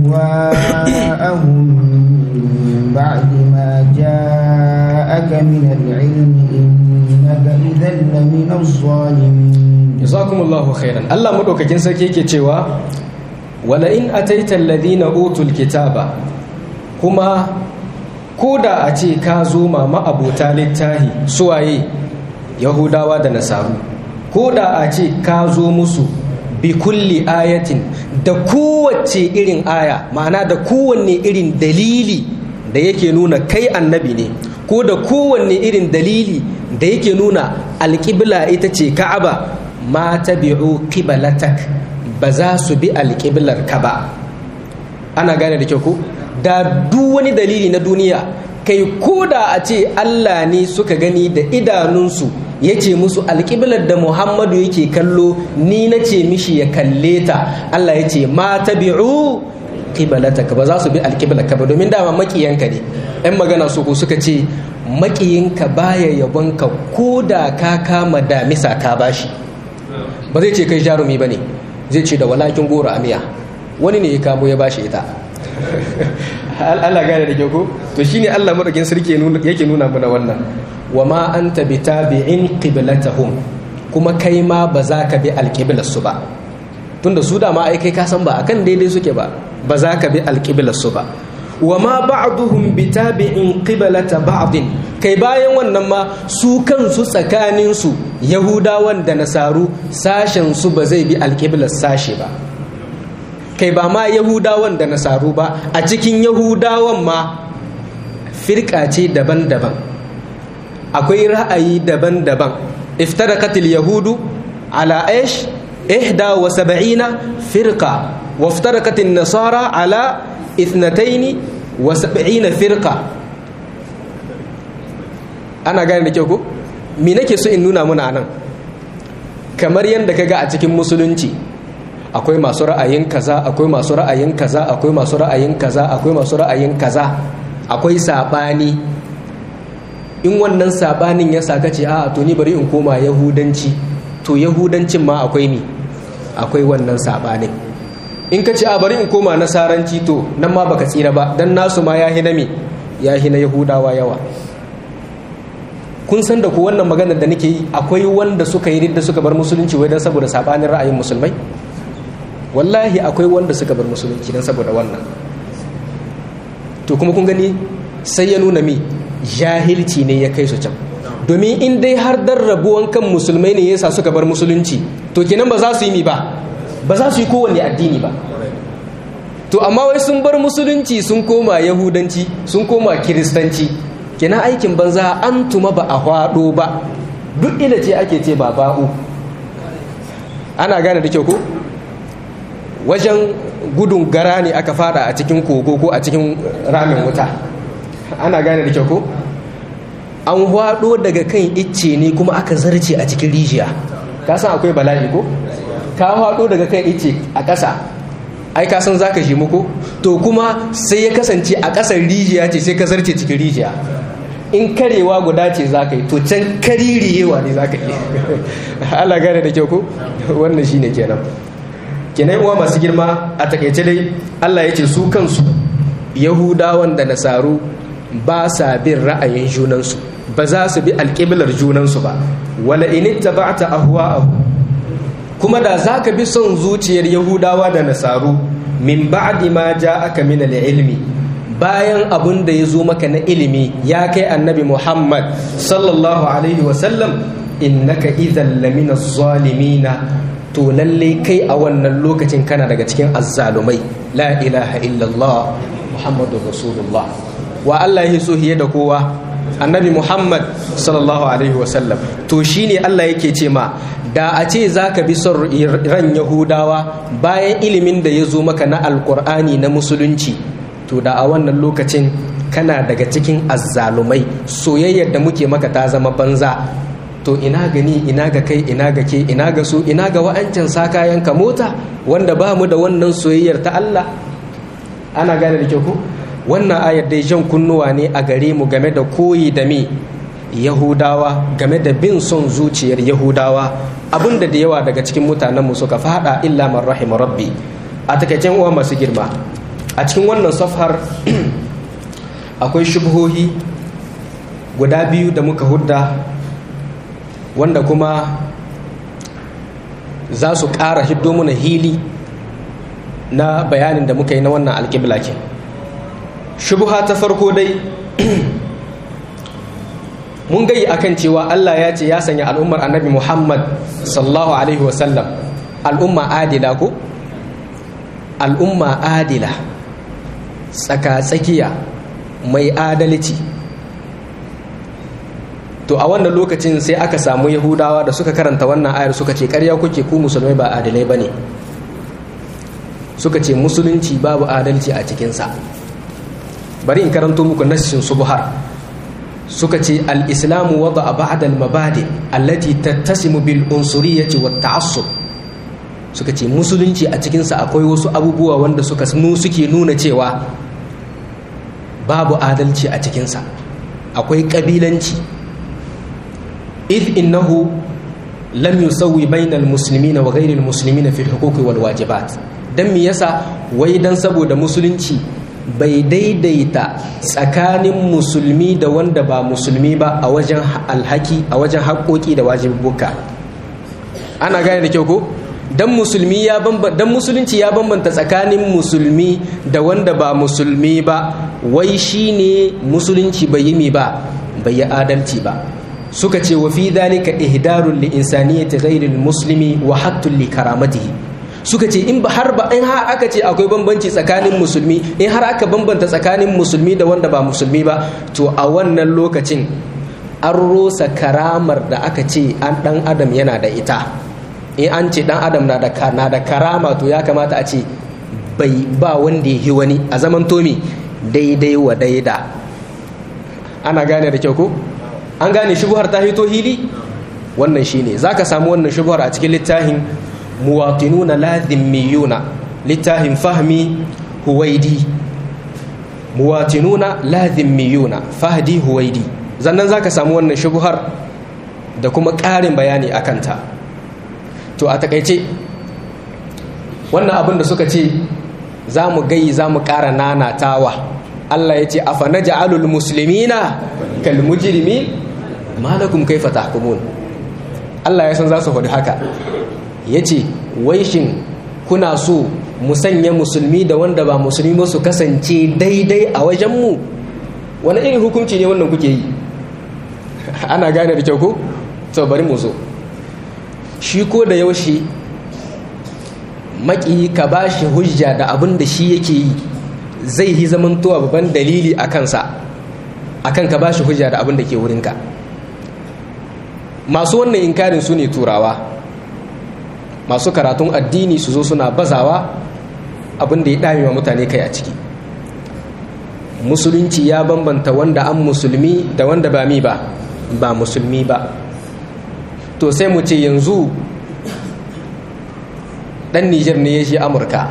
أهواءهم من بعد ما جاءك من العلم إنك إذا لمن الظالمين jazakumullahu khairan Allah madaukakin sarki yake cewa wala in ataita alladhina utul kitaba kuma koda a ce ka zo ma ma'abota littahi suwaye yahudawa da nasaru koda a ce ka zo musu bi kulli ayatin da kowace irin aya ma'ana da kowanne irin dalili da yake nuna kai annabi ne ko da kowanne irin dalili da yake nuna alƙibla ita ce ka'aba ma tabi'u qiblatak ba za su bi alƙiblar ka ba ana gane da kyau ko da duk wani dalili na duniya kai ko da a ce Allah ne suka gani da idanunsu ya ce musu alƙiblar da Muhammadu yake kallo ni na ce mishi ya kalle ta Allah ya ce ma tabi'u qiblataka ba za su bi alƙiblar ka ba domin dama makiyanka ne ɗan magana su ko suka ce makiyinka baya yabonka ko da ka kama damisa ka bashi ba zai ce kai jarumi ba ne zai ce da walakin goro a miya wani ne ya kamo ya bashi ita Allah gane da kyau ko to shine Allah madaukin sarki yake nuna mana wannan wa ma anta bitabi'in qiblatahum kuma kai ma ba za ka bi alqiblar su ba tunda su da ma ai kai ka san ba akan daidai suke ba ba za ka bi alqiblar su ba wa ma ba'duhum bitabi'in qiblata ba'din kai bayan wannan ma su kansu tsakanin su yahudawan da nasaru sashen su ba zai bi alqiblar sashe ba kai ba ma yahudawan da nasaru ba a cikin yahudawan ma firka ce daban-daban akwai ra'ayi daban-daban iftaraqatil yahudu ala aish ihda wa sab'ina firqa wa iftaraqatin nasara ala ithnataini wa sab'ina firqa ana gane da kyau ko me nake so in nuna muna nan kamar yadda kaga a cikin musulunci akwai masu ra'ayin kaza akwai masu ra'ayin kaza akwai masu ra'ayin kaza akwai masu ra'ayin kaza akwai sabani in wannan sabanin ya saka ce a to ni bari in koma yahudanci to yahudancin ma akwai ni akwai wannan sabanin in ka ce a bari in koma nasaranci to nan ma baka tsira ba dan nasu ma ya hina me ya hina yahudawa yawa kun san da ku wannan maganar da nake yi akwai wanda suka yi ridda suka bar musulunci wai dan saboda sabanin ra'ayin musulmai wallahi akwai wanda suka bar musulunci dan saboda wannan to kuma kun gani sai ya nuna mi jahilci ne ya kai su can domin in dai har dan rabuwan kan musulmai ne yasa suka bar musulunci to kenan ba za su yi mi ba ba za su yi kowanne addini ba to amma wai sun bar musulunci sun koma yahudanci sun koma kiristanci kenan aikin banza an tuma ba a hwado ba duk ila ce ake ce ba ba'u ana gane da kyau ko wajen gudun gara ne aka fada a cikin kogo ko a cikin ramin wuta ana gane da kyau ko an hwado daga kan icce ne kuma aka zarce a cikin rijiya ka san akwai bala'i ko ka hwado daga kan icce a ƙasa ai ka san zaka shi muku to kuma sai ya kasance a ƙasar rijiya ce sai ka zarce cikin rijiya in karewa guda ce za ka yi to can kaririyewa ne za ka yi Allah gane da kyau ko wannan shi ne kenan kenan uwa masu girma a takaice dai Allah ya ce su kansu yahudawan da nasaru ba sa bin ra'ayin junansu ba za su bi alƙiblar junansu ba wala in ittaba'ta ahwa'ahu kuma da za ka bi son zuciyar yahudawa da nasaru min ba'di ma ja'aka min al-ilmi bayan abun da ya zo maka na ilimi ya kai annabi muhammad sallallahu alaihi wasallam innaka idhan lamina zalimina to lalle kai a wannan lokacin kana daga cikin azzalumai la ilaha illallah muhammadur rasulullah wa Allah ya so hiye da kowa annabi muhammad sallallahu alaihi wasallam to shine Allah yake ce ma da a ce za ka bi son ran yahudawa bayan ilimin da ya zo maka na alkur'ani na musulunci to da a wannan lokacin kana daga cikin azzalumai soyayyar da muke maka ta zama banza to ina gani ina ga kai ina ga ke ina ga su ina ga wa'ancan sa kayan ka mota wanda ba mu da wannan soyayyar ta Allah ana gane da kyau ko wannan ayar dai jan kunnuwa ne a gare mu game da koyi da me yahudawa game da bin son zuciyar yahudawa abinda da yawa daga cikin mutanenmu suka fada illa man rahima rabbi a takaicen uwa masu girma a cikin wannan safhar akwai shubhohi guda biyu da muka hudda wanda kuma za su ƙara hiddo muna hili na bayanin da muka yi na wannan alƙiblakin shubha ta farko dai mun gayi akan cewa Allah ya ce ya sanya al'ummar annabi Muhammad sallallahu alaihi wasallam al'umma adila ko al'umma adila tsaka-tsakiya mai adalci to a wannan lokacin sai aka samu yahudawa da suka karanta wannan ayar suka ce karya kuke ku musulmai ba adalai ba ne suka ce musulunci babu adalci a cikinsa bari in karanto muku nassin subhar suka ce al-islamu wada ba'da al-mabadi allati tattasimu bil unsuriyyati wat ta'assub suka ce musulunci a cikinsa akwai wasu abubuwa wanda suka suke nuna cewa babu adalci a cikinsa akwai kabilanci إذ إنه لم يسوي بين المسلمين وغير المسلمين في الحقوق والواجبات dan me yasa wai dan saboda musulunci bai daidaita tsakanin musulmi da wanda ba musulmi ba a wajen alhaki a wajen haƙoƙi da wajibuka ana gane da kyau ko dan musulmi ya dan musulunci ya bambanta tsakanin musulmi da wanda ba musulmi ba wai shine musulunci bai yi mi ba bai yi adalci ba suka ce wa fi dhalika ihdarun li insaniyati ghayril muslimi wa hattun li karamatihi suka ce in ba har ba in har aka ce akwai bambanci tsakanin musulmi in har aka bambanta tsakanin musulmi da wanda ba musulmi ba to a wannan lokacin an rosa karamar da aka ce an dan adam yana da ita in an ce dan adam na da na da karama to ya kamata a ce bai ba wanda ya wani a zaman tomi daidai wa daida ana gane da kyau ko an gane shubuhar ta hito hili wannan shine zaka samu wannan shubuhar a cikin littafin muwatinuna lazimiyuna littafin fahmi huwaidi muwatinuna lazimiyuna fahdi huwaidi zannan zaka samu wannan shubuhar da kuma ƙarin bayani a kanta to a takaice wannan abin da suka ce za mu gayi za mu ƙara nanatawa Allah ya ce afa na ja'alul musulmina kal mujrimi malakum kaifa tahkumun Allah ya san za su faɗi haka ya ce wai shin kuna so mu sanya musulmi da wanda ba musulmi ba su kasance daidai a wajenmu wani irin hukunci ne wannan kuke yi ana gane da kyau ko to bari mu zo shi ko da yaushe maki ka ba shi hujja da abin da shi yake yi zai yi zamantowa babban dalili a kansa akan ka ba shi hujja da abin da ke wurinka masu wannan inkarin su ne turawa masu karatun addini su zo suna bazawa abin da ya dame wa mutane kai a ciki musulunci ya bambanta wanda an musulmi da wanda ba mi ba ba musulmi ba to sai mu ce yanzu dan Nijar ne ya shi Amurka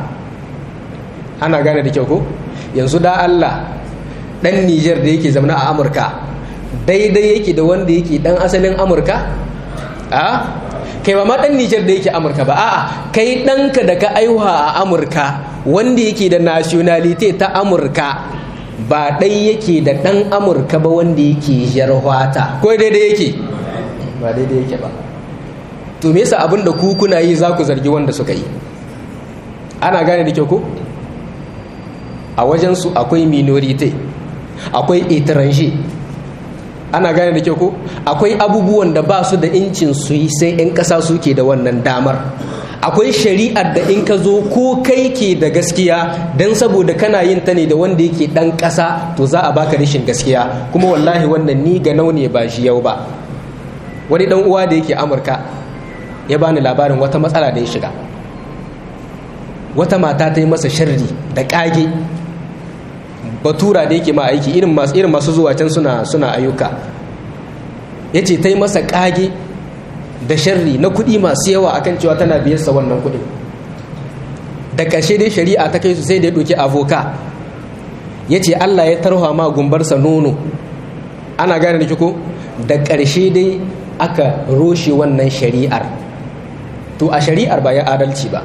ana gane da kyau ko yanzu da Allah dan Nijar da yake zaune a Amurka daidai yake da wanda yake dan asalin Amurka a kai ba ma dan Nijar da yake Amurka ba a'a kai ɗanka da ka aiwa a Amurka wanda yake da nationality ta Amurka ba ɗai yake da ɗan Amurka ba wanda yake jarhwata ko daidai yake ba daidai yake ba to me yasa abin da ku kuna yi za ku zargi wanda suka yi ana gane da kyau ko a wajensu akwai minorite akwai étranger ana gane da kyau ko akwai abubuwan da ba su da incin su yi sai 'yan ƙasa suke da wannan damar akwai shari'ar da in ka zo ko kai ke da gaskiya don saboda kana yin ta ne da wanda yake ɗan ƙasa to za a baka rashin gaskiya kuma wallahi wannan ni ga ne ba shi yau ba wani ɗan uwa da yake amurka ya bani labarin wata matsala da ya shiga wata mata ta yi masa sharri da ƙage batura da yake ma aiki irin masu irin masu zuwa can suna suna ayyuka ya ce ta yi masa ƙage da sharri na kuɗi masu yawa akan cewa tana biyarsa wannan kuɗin da ƙarshe dai shari'a ta kai su sai da ya ɗauki avoka ya ce allah ya tarha ma gumbarsa nono ana gane da ko da ƙarshe dai aka roshe wannan shari'ar to a shari'ar ba ya adalci ba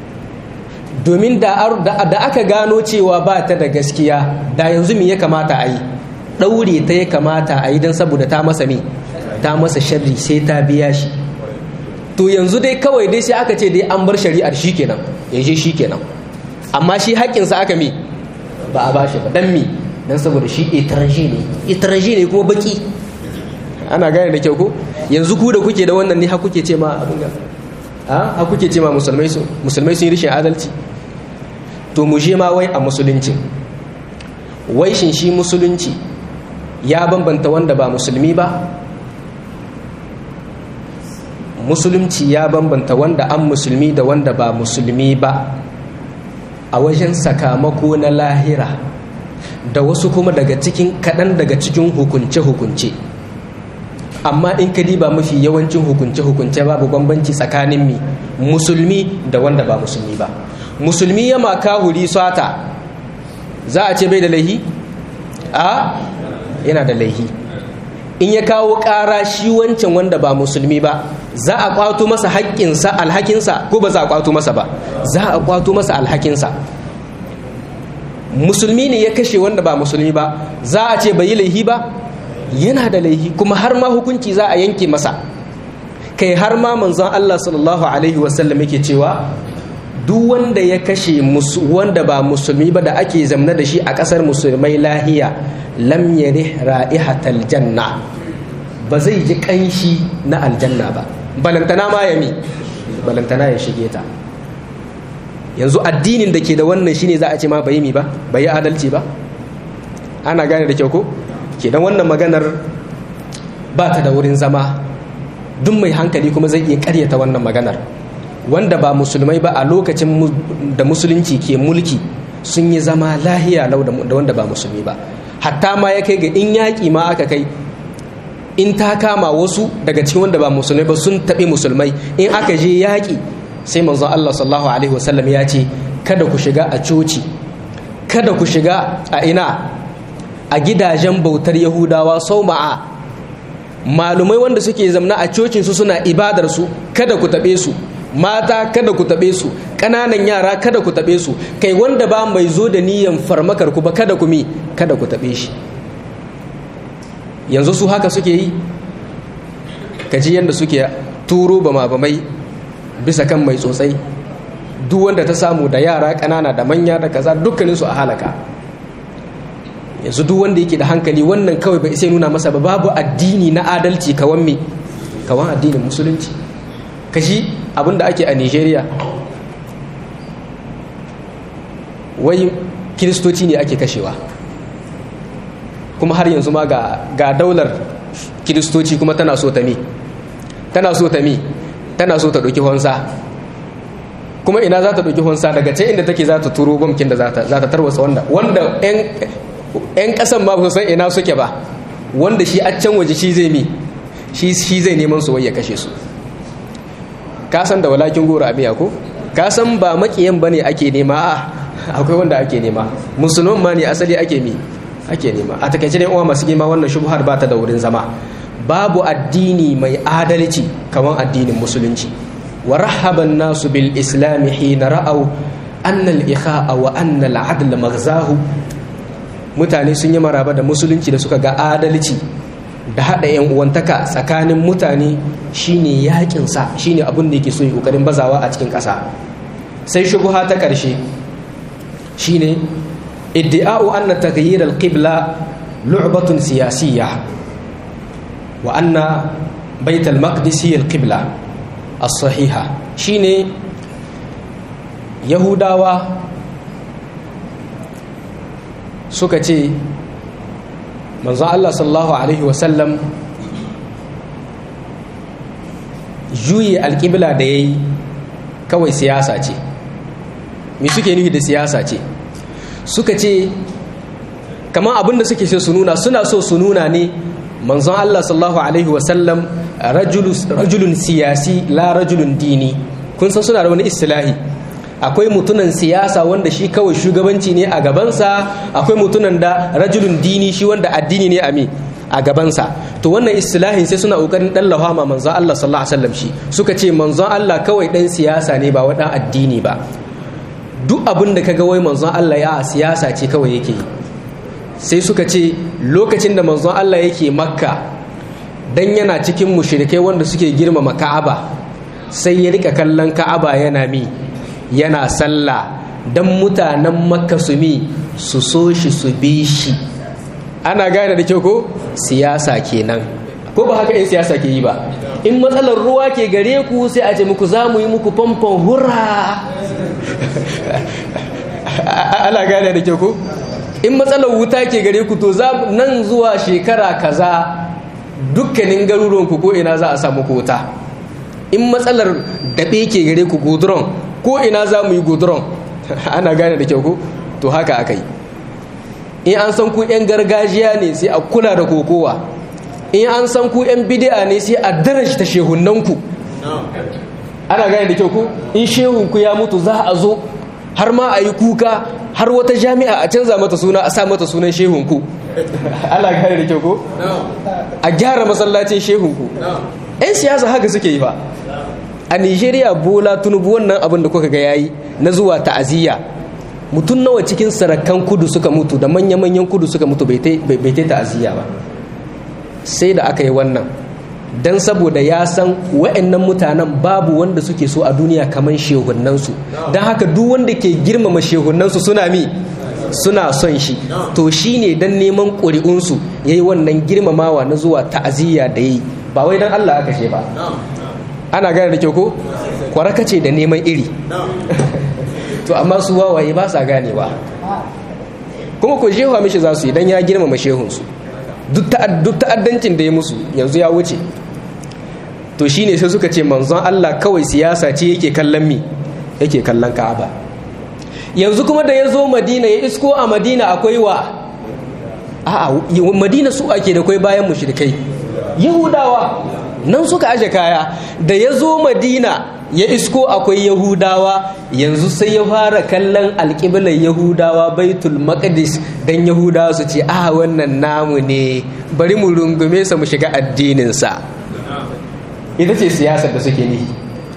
domin da aka gano cewa ba ta da gaskiya da yanzu me ya kamata a yi ɗaure ta ya kamata a yi don saboda ta masa me ta masa sharri sai ta biya shi to yanzu dai kawai dai sai aka ce dai an bar shari'ar shi kenan ya je shi kenan amma shi haƙƙinsa aka me ba a bashi ba dan me dan saboda shi etranje ne etranje ne kuma baki ana gane da kyau ko yanzu ku da kuke da wannan ne ha kuke ce ma abin ga ha kuke ce ma musulmai su musulmai sun yi rishin adalci to mu je ma wai a musulunci wai shin shi musulunci ya bambanta wanda ba musulmi ba musulunci ya bambanta wanda an musulmi da wanda ba musulmi ba a wajen sakamako na lahira da wasu kuma daga cikin kaɗan daga cikin hukunce-hukunce amma in ka diba mafi yawancin hukunce-hukunce babu bambanci tsakanin mi musulmi da wanda ba musulmi ba musulmi ya maka huri sata za a ce bai da laihi a yana da laihi in ya kawo ƙara shi wancan wanda ba musulmi ba za a kwato masa haƙƙinsa alhakinsa ko ba za a kwato masa ba za a kwato masa alhakinsa musulmi ne ya kashe wanda ba musulmi ba za a ce bai yi laihi ba yana da laihi kuma har ma hukunci za a yanke masa kai har ma manzon Allah sallallahu alaihi wasallam yake cewa duk wanda ya kashe wanda ba musulmi ba da ake zamna da shi a ƙasar musulmai lahiya lam yarih ra'ihatal janna ba zai ji ƙanshi na aljanna ba balantana ma ya mi balantana ya shige ta yanzu addinin da ke da wannan shine za a ce ma bai mi ba bai adalci ba ana gane da kyau ko kenan wannan maganar ba ta da wurin zama duk mai hankali kuma zai iya karyata wannan maganar wanda ba musulmai ba a lokacin da musulunci ke mulki sun yi zama lahiya lau da wanda ba musulmi ba hatta ma ya kai ga in yaƙi ma aka kai in ta kama wasu daga cikin wanda ba musulmai ba sun taɓi musulmai in aka je yaƙi sai manzon Allah sallallahu alaihi wasallam ya ce kada ku shiga a coci kada ku shiga a ina a gidajen bautar yahudawa sau ma'a malumai wanda suke zamna a cocinsu suna ibadar su kada ku taɓe su mata kada ku taɓe su ƙananan yara kada ku taɓe su kai wanda ba mai zo da niyan farmakar ku ba kada ku mi kada ku taɓe shi yanzu su haka suke yi kaji yadda suke turo ba mabamai bisa kan mai tsotsai duk wanda ta samu da yara ƙanana da manya da kaza dukkaninsu a halaka yanzu duk wanda yake da hankali wannan kawai bai sai nuna masa ba babu addini na adalci kawan me kawan addinin musulunci kashi abinda ake a nigeria wai kiristoci ne ake kashewa kuma har yanzu ma ga daular kiristoci kuma tana so ta mi tana so ta mi tana so ta ɗauki honsa kuma ina za ta ɗauki honsa daga ce inda take za ta turo bamkin da za ta tarwasa wanda wanda 'yan ƙasan ma ba san ina suke ba wanda shi a can waje shi zai mi shi zai neman su wai ya kashe su ka san da walakin goro abiya ko ka san ba makiyan bane ake nema a akwai wanda ake nema musulman ma ne asali ake mi ake nema a takaice ne uwa masu girma wannan shubhar ba ta da wurin zama babu addini mai adalci kamar addinin musulunci wa rahaban nasu bil islami hina ra'au anna al ikha'a wa anna al adl maghzahu mutane sun yi maraba da musulunci da suka ga adalci da haɗa yan uwantaka tsakanin mutane shine yakin sa shine abin da yake so yi kokarin bazawa a cikin ƙasa sai shubuha ta ƙarshe shine iddi'a'u anna taghyir al-qibla lu'batun siyasiyya wa anna bait al-maqdis hiya al-qibla as-sahiha shine yahudawa suka ce manzo Allah sallallahu alaihi wasallam juye alƙibla da ya yi kawai siyasa ce me suke nufi da siyasa ce suka ce kamar abin da suke so su nuna suna so su nuna ne manzon Allah sallallahu alaihi wasallam rajulun siyasi la rajulun dini kun san suna da wani istilahi akwai mutunan siyasa wanda shi kawai shugabanci ne a gabansa akwai mutunan da rajulun dini shi wanda addini ne a mi a gabansa to wannan istilahin sai suna kokarin dan lahama manzon Allah sallallahu alaihi wasallam shi suka ce manzon Allah kawai dan siyasa ne ba wadan addini ba duk abin da kaga wai manzon Allah ya siyasa ce kawai yake yi sai suka ce lokacin da manzon Allah yake makka dan yana cikin mushrikai wanda suke girmama ka'aba sai ya rika kallon ka'aba yana mi yana sallah dan mutanen makka su mi su so shi su bi shi ana gane da kyau ko siyasa kenan ko ba haka in siyasa ke yi ba in matsalar ruwa ke gare ku sai a ce muku za mu yi muku famfon hurra ana gane da kyau ko in matsalar wuta ke gare ku to za nan zuwa shekara kaza dukkanin garuruwan ku ko ina za a samu wuta in matsalar daɓe ke gare ku guduron ko ina za mu yi guduron ana gane da kyau ko to haka aka yi in an san ku 'yan gargajiya ne sai a kula da kokowa in an san ku 'yan bidi'a ne sai a daraja ta shehunanku ana gane da kyau ku in shehunku ya mutu za a zo har ma a yi kuka har wata jami'a a canza mata suna a sa mata sunan shehunku ana gane da kyau ku a gyara masallacin shehunku 'yan siyasa haka suke yi ba a nigeria bola tunubu wannan abin da kuka ga yayi na zuwa ta'aziyya mutum nawa cikin sarakan kudu suka mutu da manya-manyan kudu suka mutu bai ta ta'aziyya ba sai da aka yi wannan don saboda ya san wa'annan mutanen babu wanda suke so a duniya kamar shehunansu don haka duk wanda ke girmama shehunansu suna mi suna son shi to shi ne don neman ƙuri'unsu ya yi wannan girmamawa na zuwa ta'aziyya da yi ba wai don allah aka ce ba ana gane da kyau ko kwaraka ce da neman iri to amma su wawaye ba sa ganewa kuma ko shehuwa mishi za su yi don ya girmama shehunsu duk ta'addancin da ya musu yanzu ya wuce to shine sai suka ce manzon Allah kawai siyasa ce yake kallon mi yake kallon Ka'aba yanzu kuma da ya zo Madina ya isko a Madina akwai wa a'a Madina su ake da kai bayan mushrikai Yahudawa nan suka aje kaya da ya zo Madina ya isko akwai Yahudawa yanzu sai ya fara kallon alƙiblar Yahudawa Baitul Maqdis dan Yahudawa su ce a wannan namu ne bari mu rungume sa mu shiga addinin sa ita ce siyasar da suke nihi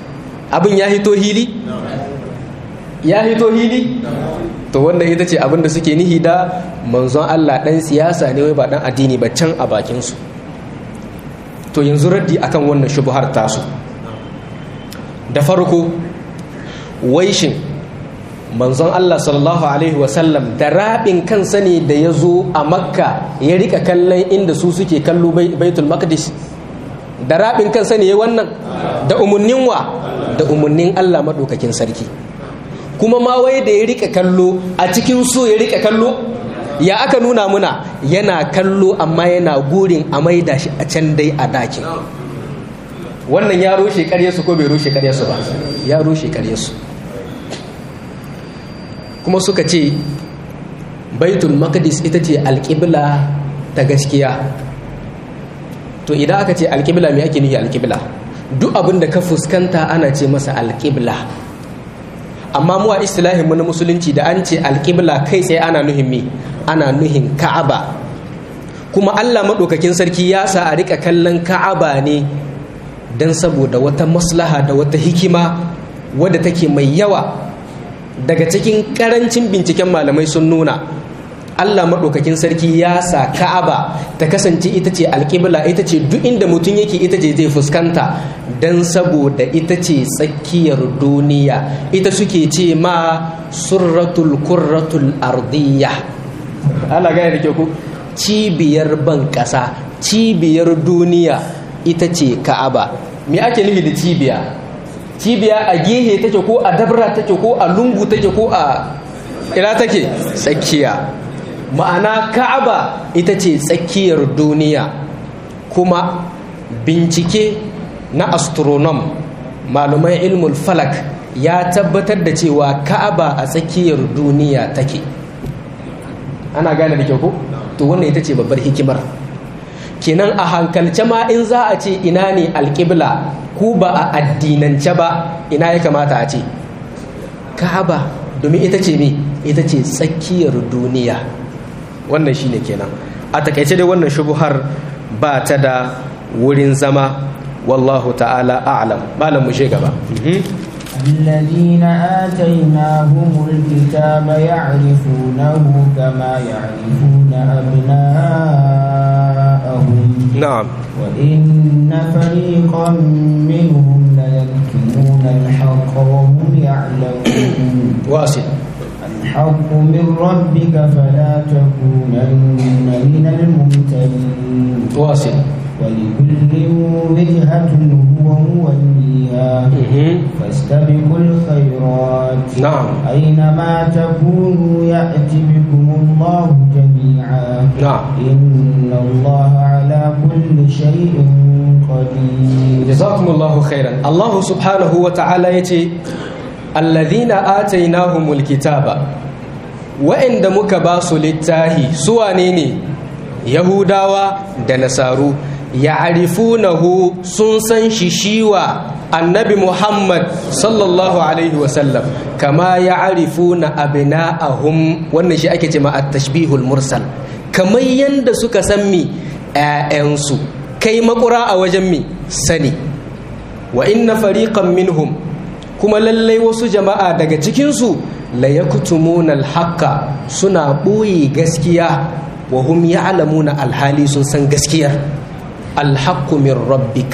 abin ya hito hili ya hito hili to wannan ita ce abin da suke nihi da manzon Allah dan siyasa ne wai ba dan addini ba can a bakin su to yanzu raddi akan wannan shubuhar tasu da farko waishin manzon Allah sallallahu alaihi wasallam da rabin kansa ne da ya zo a makka ya rika kallon inda su suke kallo baitul maqdis da rabin kansa ne ya wannan da umarnin wa da umarnin Allah maɗaukakin sarki kuma ma wai da ya rika kallo a cikin so ya rika kallo ya aka nuna muna yana kallo amma yana gurin a maida shi a can dai a dakin wannan ya rushe karyarsu ko bai rushe karyarsu ba ya rushe karyarsu kuma suka ce baitul maqdis ita ce alƙibla ta gaskiya to idan aka ce alƙibla me ake nufi alƙibla duk abin da ka fuskanta ana ce masa alƙibla amma mu a istilahin mu na musulunci da an ce alƙibla kai tsaye ana nuhin me ana nuhin ka'aba kuma Allah maɗaukakin sarki ya sa a rika kallon ka'aba ne don saboda wata maslaha da wata hikima wadda take mai yawa daga cikin ƙarancin binciken malamai sun nuna Allah maɗaukakin sarki ya sa ka'aba ta kasance ita ce alƙibla ita ce duk inda mutum yake ita ce zai fuskanta don saboda ita ce tsakiyar duniya ita suke ce ma surratul kurratul ardiyya Allah gaya da ke ku cibiyar ban ƙasa cibiyar duniya ita ce ka'aba me ake nufi da cibiya cibiya a gehe take ko a dabra take ko a lungu take ko a ina take tsakiya ma'ana ka'aba ita ce tsakiyar duniya kuma bincike na astronom malumai ilmul falak ya tabbatar da cewa ka'aba a tsakiyar duniya take ana gane da kyau ko to wannan ita ce babbar hikimar kenan a hankalce ma in za a ce ina ne alƙibla ku ba a addinance ba ina ya kamata a ce ka'aba domin ita ce me ita ce tsakiyar duniya wannan shine kenan a takaice dai wannan shubuhar ba ta da wurin zama wallahu ta'ala a'lam malam mu gaba الذين آتيناهم الكتاب يعرفونه كما يعرفون أبناءهم نعم وإن فريقا منهم ليكتمون الحق وهم يعلمون واصل الحق من ربك فلا تكونن من الممتلين واصل ولكل وجهة هو موليها فاستبقوا الخيرات نعم أينما تكونوا يأتي بكم الله جميعا نعم إن الله على كل شيء قدير جزاكم الله خيرا الله سبحانه وتعالى يتي الذين آتيناهم الكتاب وإن دمك باسو للتاهي سوى نيني يهوداوا دنسارو ya'rifunahu sun san shi shiwa annabi Muhammad sallallahu alaihi wasallam kama ya'rifuna abna'ahum wannan shi ake cewa at-tashbihul mursal kamar yanda suka san mi ƴaƴansu kai makura a wajen mi sani wa inna fariqan minhum kuma lallai wasu jama'a daga cikinsu la yaktumuna al-haqqa suna ɓoye gaskiya wa hum ya'lamuna alhali sun san gaskiyar alhaqqu min rabbik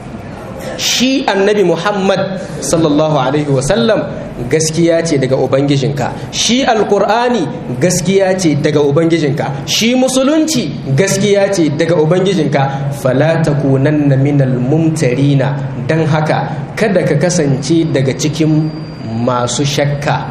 shi annabi muhammad sallallahu alaihi wasallam gaskiya ce daga ubangijinka shi alkur'ani gaskiya ce daga ubangijinka shi musulunci gaskiya ce daga ubangijinka fala takunanna minal mumtarina dan haka kada ka kasance daga cikin masu shakka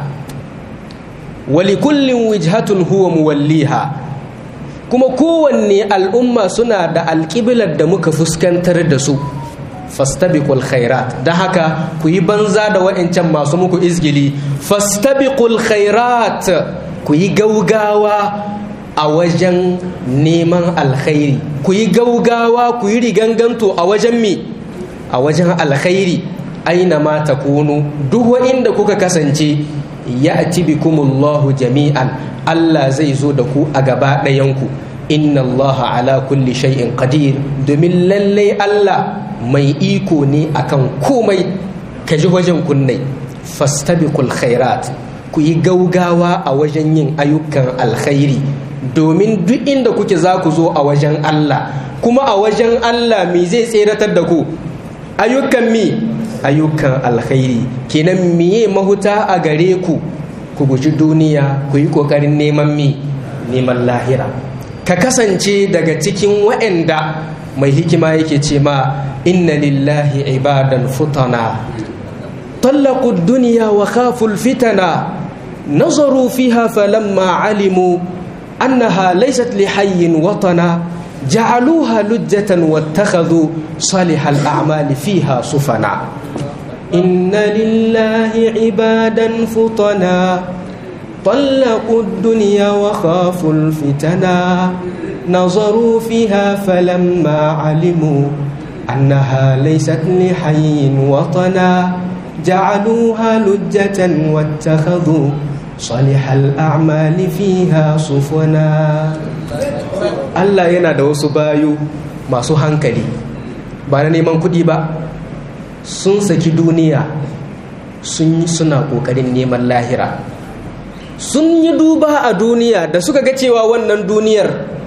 wali kullin wijhatun huwa muwalliha kuma kowanne al'umma suna da alƙiblar da muka fuskantar da su fastabiqul khairat da haka ku yi banza da wa'ancan masu muku izgili fastabiqul khairat ku yi gaugawa a wajen neman alkhairi ku yi gaugawa ku yi riganganto a wajen me a wajen alkhairi aina ma takunu duk wa'inda kuka kasance ya'ti bikumullahu jami'an Allah zai zo da ku a gaba ɗayanku inna Allah ala kulli shay'in qadir domin lallai Allah mai iko ne akan komai ka ji wajen kunnai fastabiqul khairat ku yi gaugawa a wajen yin ayyukan alkhairi domin duk inda kuke za ku zo a wajen Allah kuma a wajen Allah me zai tseratar da ku ayyukan mi ayyukan alkhairi kenan miye mahuta a gare ku ku guji duniya ku yi kokarin neman mi neman lahira ka kasance daga cikin waɗanda mai hikima yake ce ma inna lillahi ibadan futana طلقوا الدنيا وخافوا الفتنة نظروا فيها فلما علموا أنها ليست لحي وطنا جعلوها لجة واتخذوا صالح الأعمال فيها صفنا إن لله عبادا فطنا طلقوا الدنيا وخافوا الفتنا نظروا فيها فلما علموا أنها ليست لحي وطنا جعلوها لجة واتخذوا صالح الأعمال فيها صفنا Allah yana da wasu bayu masu hankali ba na neman kuɗi ba sun saki duniya sun suna ƙoƙarin neman lahira sun yi duba a duniya da suka ga cewa wannan duniyar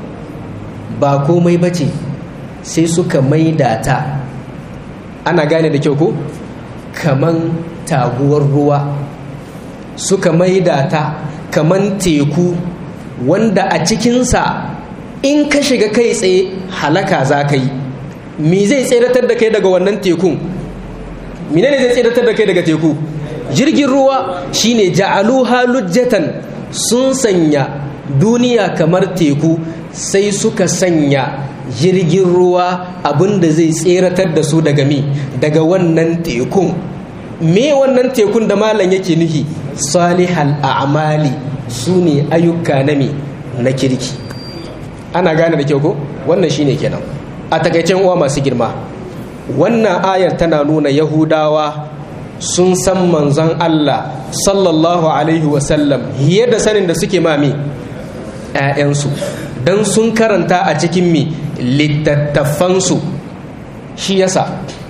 ba komai ba ce sai suka maida ta ana gane da kyau ko kaman taguwar ruwa suka maida ta kaman teku wanda a cikinsa in ka shiga kai tsaye halaka za ka yi mi zai tseratar da kai daga wannan tekun mine ne zai tseratar da kai daga teku jirgin ruwa shine ja'alu halujjatan sun sanya duniya kamar teku sai suka sanya jirgin ruwa abinda zai tseratar da su daga mi daga wannan tekun me wannan tekun da malam yake nufi salihal a'mali su ne ayyuka na mi na kirki ana gane da kyau ko wannan shine kenan a takaicen uwa masu girma wannan ayar tana nuna yahudawa sun san manzon Allah sallallahu alaihi wasallam da sanin da suke mami 'ya'yansu don sun karanta a cikin mi littattafansu shi yasa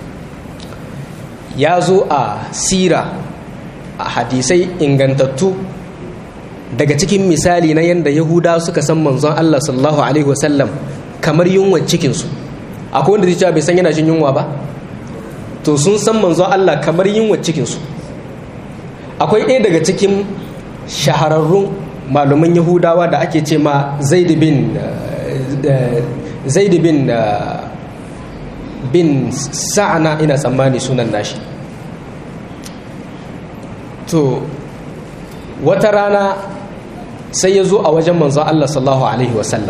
ya zo a sira a hadisai ingantattu daga cikin misali na yadda yahuda suka san manzon Allah sallallahu alaihi wasallam kamar yunwa cikinsu akwai wanda zai cewa bai san yana jin yunwa ba to sun san manzon Allah kamar yunwa cikinsu akwai ɗaya daga cikin shahararrun malaman yahudawa da ake ce ma zaid bin zaid bin bin sa'ana ina tsammani sunan nashi to wata rana sai ya zo a wajen manzon Allah sallallahu alaihi wasallam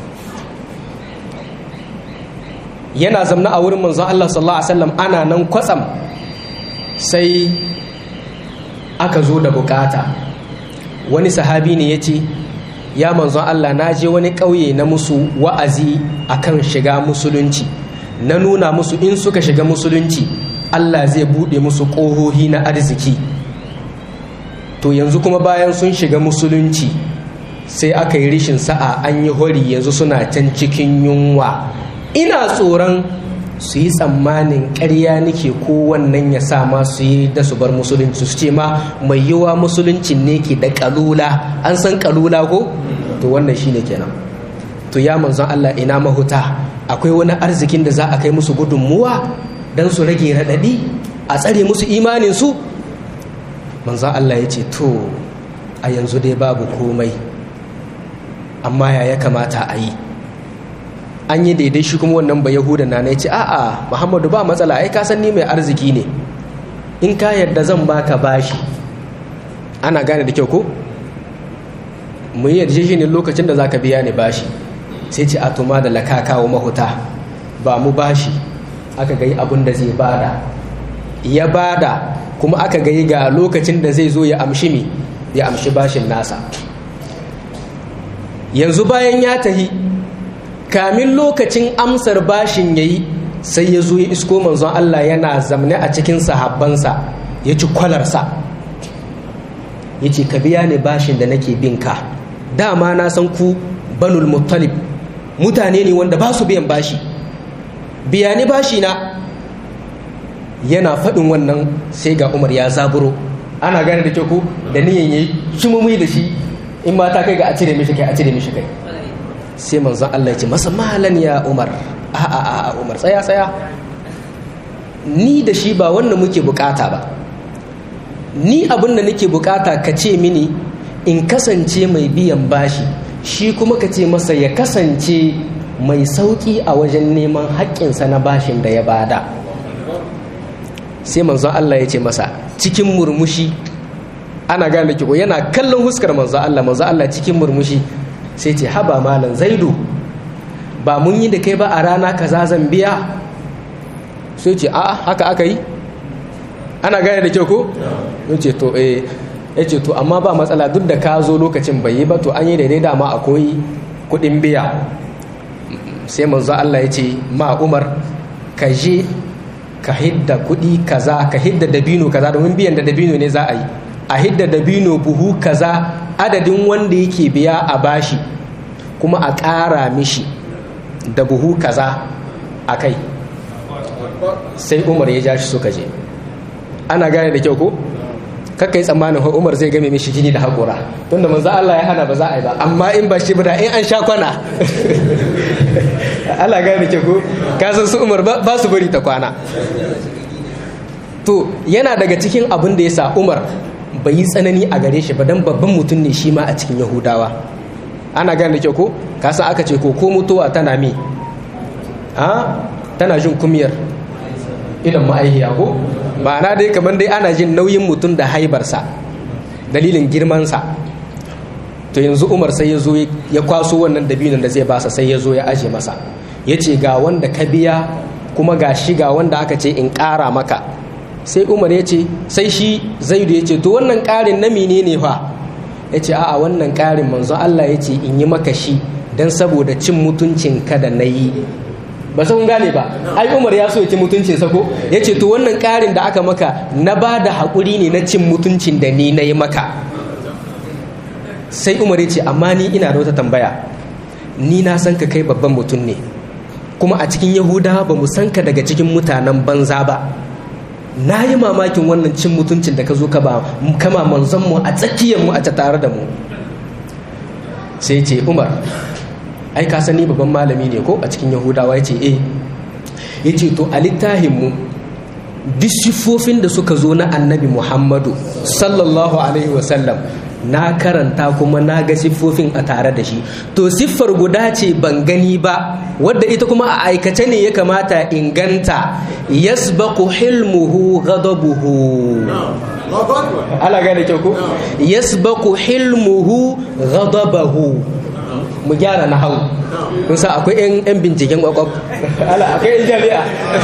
yana zamna a wurin manzon Allah sallallahu alaihi wasallam ana nan kwatsam sai aka zo da bukata wani sahabi ne ya ce ya manzon Allah na je wani ƙauye na musu wa'azi akan shiga musulunci na nuna musu in suka shiga musulunci Allah zai buɗe musu ƙohohi na arziki to yanzu kuma bayan sun shiga musulunci sai aka yi rishin sa'a an yi hori yanzu suna can cikin yunwa ina tsoron su yi tsammanin ƙarya nake ko wannan ya sa ma su yi da su bar musulunci su ce ma mai yiwa musulunci ne ke da kalula an san kalula ko to wannan shine kenan to ya manzon Allah ina mahuta akwai wani arzikin da za a kai musu gudunmuwa don su rage raɗaɗi a tsare musu imanin su manzon Allah ya ce to a yanzu dai babu komai amma ya ya kamata a yi an yi daidai shi kuma wannan ba yahuda na na ce a'a muhammadu ba matsala ai ka san ni mai arziki ne in ka yarda zan baka bashi ana gane da kyau ko mu yi yarjejeniyar lokacin da za ka biya ni bashi sai ce a tuma da laka kawo mahuta ba mu bashi aka gai abin da zai bada ya bada kuma aka gai ga lokacin da zai zo ya amshi mi ya amshi bashin nasa yanzu bayan ya tahi kamin lokacin amsar bashin yayi sai ya zo ya isko manzon Allah yana zamne a cikin sahabbansa ya ci kwalarsa ya ce ka biya ni bashin da nake binka dama na san ku banul muttalib mutane ne wanda ba su biyan bashi biya ni bashi na yana faɗin wannan sai ga umar ya zaburo ana gane da kyau ko da niyan yayi cimumi da shi in ma ta kai ga a cire mishi kai a cire mishi kai sai manzon Allah ya ce masa malan ya umar a a a umar tsaya tsaya ni da shi ba wannan muke bukata ba ni abin da nake bukata ka ce mini in kasance mai biyan bashi shi kuma ka ce masa ya kasance mai sauƙi a wajen neman haƙƙinsa na bashin da ya bada sai manzon Allah ya ce masa cikin murmushi ana gane ki yana kallon huskar manzon Allah manzon Allah cikin murmushi sai ce haba malam zaidu ba mun yi da kai ba a rana kaza zan biya sai ce a'a haka aka yi ana gane da kyau ko ce to eh ya ce to amma ba matsala duk da ka zo lokacin bai yi ba to an yi daidai dama akwai kudin biya sai manzo Allah ya ce ma Umar ka je ka hidda kudi kaza ka hidda dabino kaza domin biyan da dabino ne za a yi a hidda dabino buhu kaza adadin wanda yake biya a bashi kuma a ƙara mishi da buhu kaza a kai sai Umar ya ja shi suka je ana gane da kyau ko kakka yi tsammanin ho umar zai game mishi jini da haƙura tunda manzo Allah ya hana ba za a yi ba amma in ba shi ba in an sha kwana Allah gane da ko ka san su umar ba su bari ta kwana to yana daga cikin abin da ya sa umar bai yi tsanani a gare shi ba dan babban mutum ne shi ma a cikin yahudawa ana gane da ko ka san aka ce ko ko mutuwa tana mi a tana jin kumiyar idan ma'aihiya ko ma'ana dai kamar dai ana jin nauyin mutum da haibarsa dalilin girmansa to yanzu umar sai ya zo ya kwaso wannan dabinin da zai basa sai ya zo ya aje masa ya ce ga wanda ka biya kuma ga shi ga wanda aka ce in ƙara maka sai umar ya ce sai shi zaidu ya ce to wannan ƙarin na mene ne fa ya ce a'a wannan ƙarin manzo Allah ya ce in yi maka shi don saboda cin mutuncin ka da na yi ba sun gane ba ai umar ya so ya ci mutuncin sa ko ya ce to wannan ƙarin da aka maka na ba da haƙuri ne na cin mutuncin da ni na yi maka sai umar ya ce amma ni ina da wata tambaya ni na san ka kai babban mutum ne kuma a cikin yahudawa ba mu san ka daga cikin mutanen banza ba na yi mamakin wannan cin mutuncin da ka zo ka ba kama manzon mu a tsakiyar mu a ta tare da mu sai ce umar ai ka sani babban malami ne ko a cikin yahudawa ya ce eh ya ce to a littahinmu duk siffofin da suka zo na annabi muhammadu sallallahu alaihi wasallam na karanta kuma na ga siffofin a tare da shi to siffar guda ce ban gani ba wadda ita kuma a aikace ne ya kamata inganta yasbaqu hilmuhu ghadabuhu ala gane kyau ko yasbaqu hilmuhu ghadabahu mu gyara na hau kun sa akwai yan yan binciken kwakwaf ala akwai yan jami'a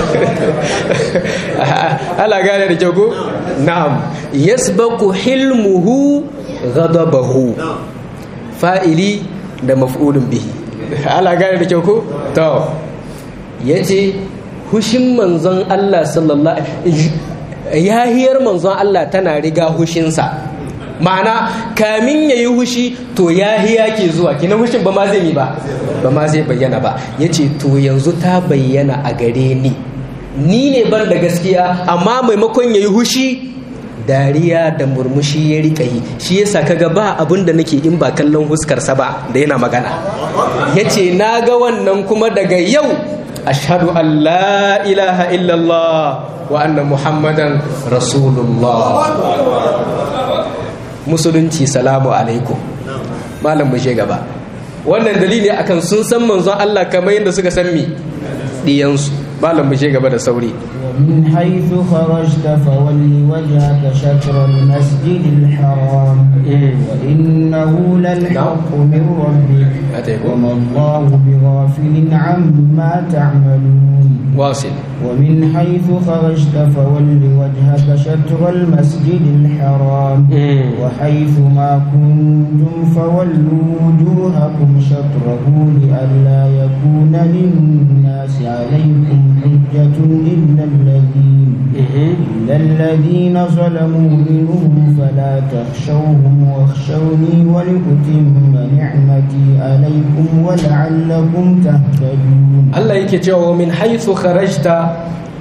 ala gane da kyau ko na'am yasbaqu hilmuhu ghadabahu fa'ili da maf'ulun bihi ala gane da kyau ko to yace hushin manzon Allah sallallahu yahiyar manzon Allah tana riga hushinsa ma'ana kamin ya yi hushi to yahiya ke zuwa kina hushin ba ma zai yi ba ba ma zai bayyana ba yace to yanzu ta bayyana a gare ni ni ne ban da gaskiya amma maimakon ya yi hushi dariya da murmushi ya rika yi shi yasa kaga ba abin da nake in ba kallon huskarsa ba da yana magana yace na ga wannan kuma daga yau ashhadu an la ilaha illallah wa anna muhammadan rasulullah musulunci salamu alaikum malam mu je gaba wannan dalili akan sun san manzon Allah kamar yadda suka san mi diyansu malam mu je gaba da sauri ومن حيث خرجت فول وجهك شطر المسجد الحرام وإنه للحق من ربك وما الله بغافل عما تعملون واصل ومن حيث خرجت فول وجهك شطر المسجد الحرام وحيث ما كنتم فولوا وجوهكم شطره لئلا يكون للناس عليكم حجة إلا الذين إلا الذين ظلموا منهم فلا تخشوهم واخشوني ولأتم نعمتي عليكم ولعلكم تهتدون Allah yake cewa min haithu kharajta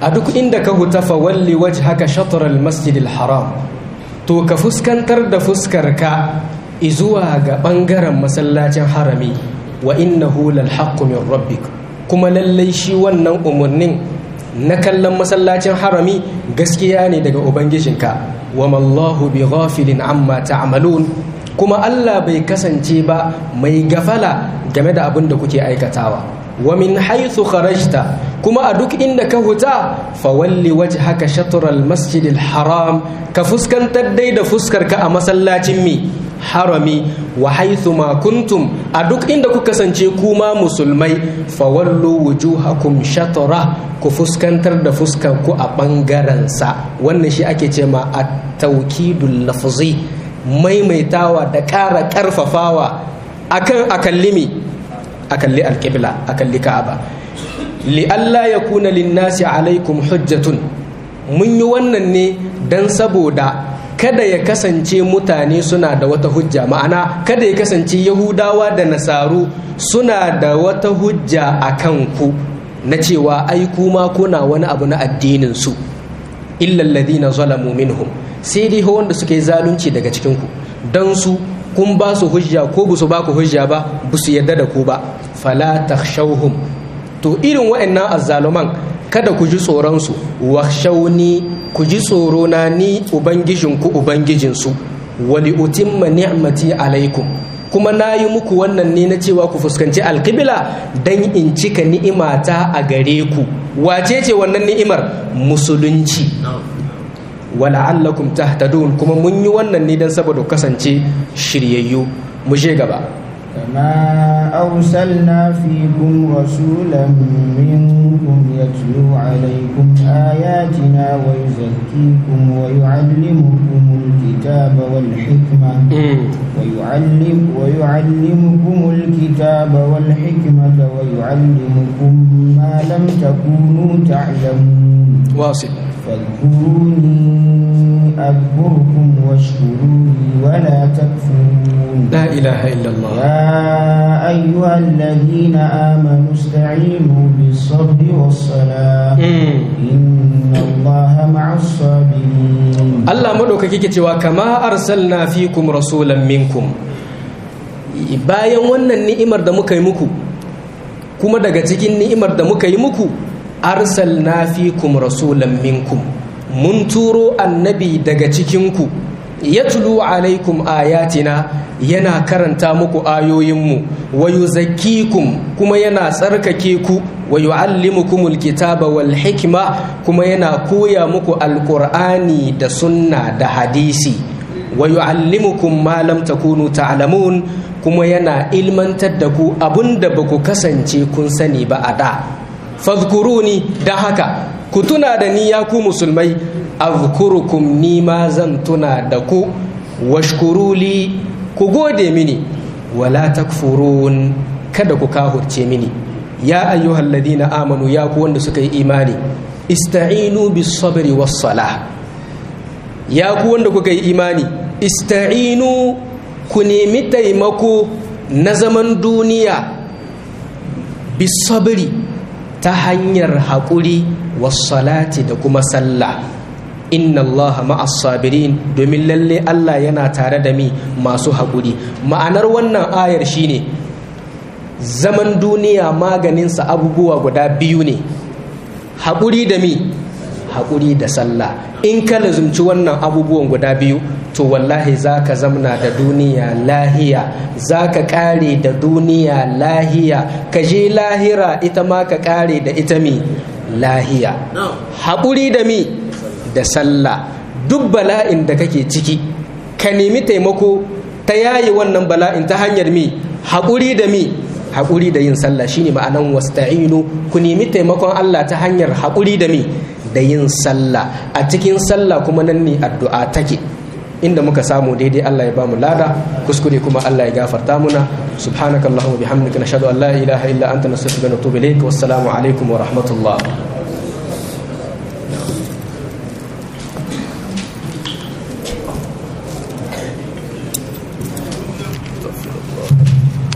a duk inda ka huta fa walli wajhaka shatr al-masjid al-haram to ka fuskantar da fuskar ka izuwa ga bangaren masallacin harami wa innahu lal haqqu min rabbik kuma lallai shi wannan umarnin na kallon masallacin harami gaskiya ne daga ubangijinka wa mallahu bi ghafilin amma ta'malun kuma Allah bai kasance ba mai gafala game da abin da kuke aikatawa wa min haythu kharajta kuma a duk inda ka huta fa walli wajhaka shatr al masjid al haram ka fuskantar dai da fuskar ka a masallacin mi harami wa haythu ma kuntum a duk inda ku kasance kuma musulmai fa wallu wujuhakum shatra ku fuskantar da fuskar ku a bangaren sa wannan shi ake ce ma at-tawkidul lafzi maimaitawa da ƙara ƙarfafawa akan akallimi akalli alƙibla akalli ka'aba li Allah ya kuna linnasi alaikum hujjatun mun yi wannan ne don saboda kada ya kasance mutane suna da wata hujja ma'ana kada ya kasance yahudawa da nasaru suna da wata hujja a kanku na cewa ai kuma kuna wani abu na addinin su illa alladhina zalamu minhum sai dai wanda suka yi zalunci daga cikinku don su kun ba su hujja ko ba su ba ku hujja ba ba su yarda da ku ba fala takhshawhum to irin wa'annan azzaluman kada ku ji tsoron su wakhshawni ku ji tsoro na ni ubangijinku ubangijinsu wali utimma ni'mati alaikum kuma na yi muku wannan ne na cewa ku fuskanci alkibila don in cika ni'imata a gare ku wace ce wannan ni'imar musulunci wala'allakum tahtadun kuma mun yi wannan ne don saboda kasance shiryayyu mu je gaba كما أرسلنا فيكم رسولا منكم يتلو عليكم آياتنا ويزكيكم ويعلمكم الكتاب والحكمة ويعلم ويعلمكم الكتاب والحكمة ويعلمكم ما لم تكونوا تعلمون واصل فاذكروني أذكركم واشكروا لي ولا تكفرون لا إله إلا الله يا أيها الذين آمنوا استعينوا بالصبر والصلاة إن الله مع الصابرين Allah madaukaki ke cewa kama arsalna fikum rasulan minkum bayan wannan ni'imar da muka yi muku kuma daga cikin ni'imar da muka yi muku arsalna fikum rasulan minkum mun turo annabi daga cikinku yatlu alaikum ayatina yana karanta muku ayoyinmu wa yuzakkikum kuma yana tsarkake ku wa yu'allimukumul kitaba wal hikma kuma yana koya muku alqur'ani da sunna da hadisi wa yu'allimukum ma lam takunu ta'lamun kuma yana ilmantar da ku abunda ba ku kasance kun sani ba a da fadhkuruni dan haka ku tuna da ni ya ku musulmai azkurukum ni ma zan tuna da ku washkuruli ku gode mini wala takfurun kada ku kahurce mini ya ayyuhal ladina amanu ya ku wanda suka yi imani ista'inu bis sabri was salah ya ku wanda kuka yi imani ista'inu ku nemi taimako na zaman duniya bis sabri ta hanyar haƙuri salati da kuma sallah inna Allah ma'as sabirin domin lalle Allah yana tare da mi masu haƙuri ma'anar wannan ayar shine zaman duniya maganinsa abubuwa guda biyu ne haƙuri da mi haƙuri da sallah in ka lazumci wannan abubuwan guda biyu to wallahi za ka zamna da duniya lahiya za ka ƙare da duniya lahiya ka je lahira ita ma ka ƙare da ita mi lahiya haƙuri da mi da sallah duk bala'in da kake ciki ka nemi taimako ta yayi wannan bala'in ta hanyar mi haƙuri da mi haƙuri da yin sallah shine ma'anan wasta'inu ku nemi taimakon Allah ta hanyar haƙuri da mi da yin sallah a cikin sallah kuma nan ne addu'a take inda muka samu daidai Allah ya bamu lada kuskure kuma Allah ya gafarta muna subhanaka allahumma bihamdika nashhadu an la ilaha illa anta nastaghfiruka wa natubu ilayk wassalamu alaikum wa rahmatullah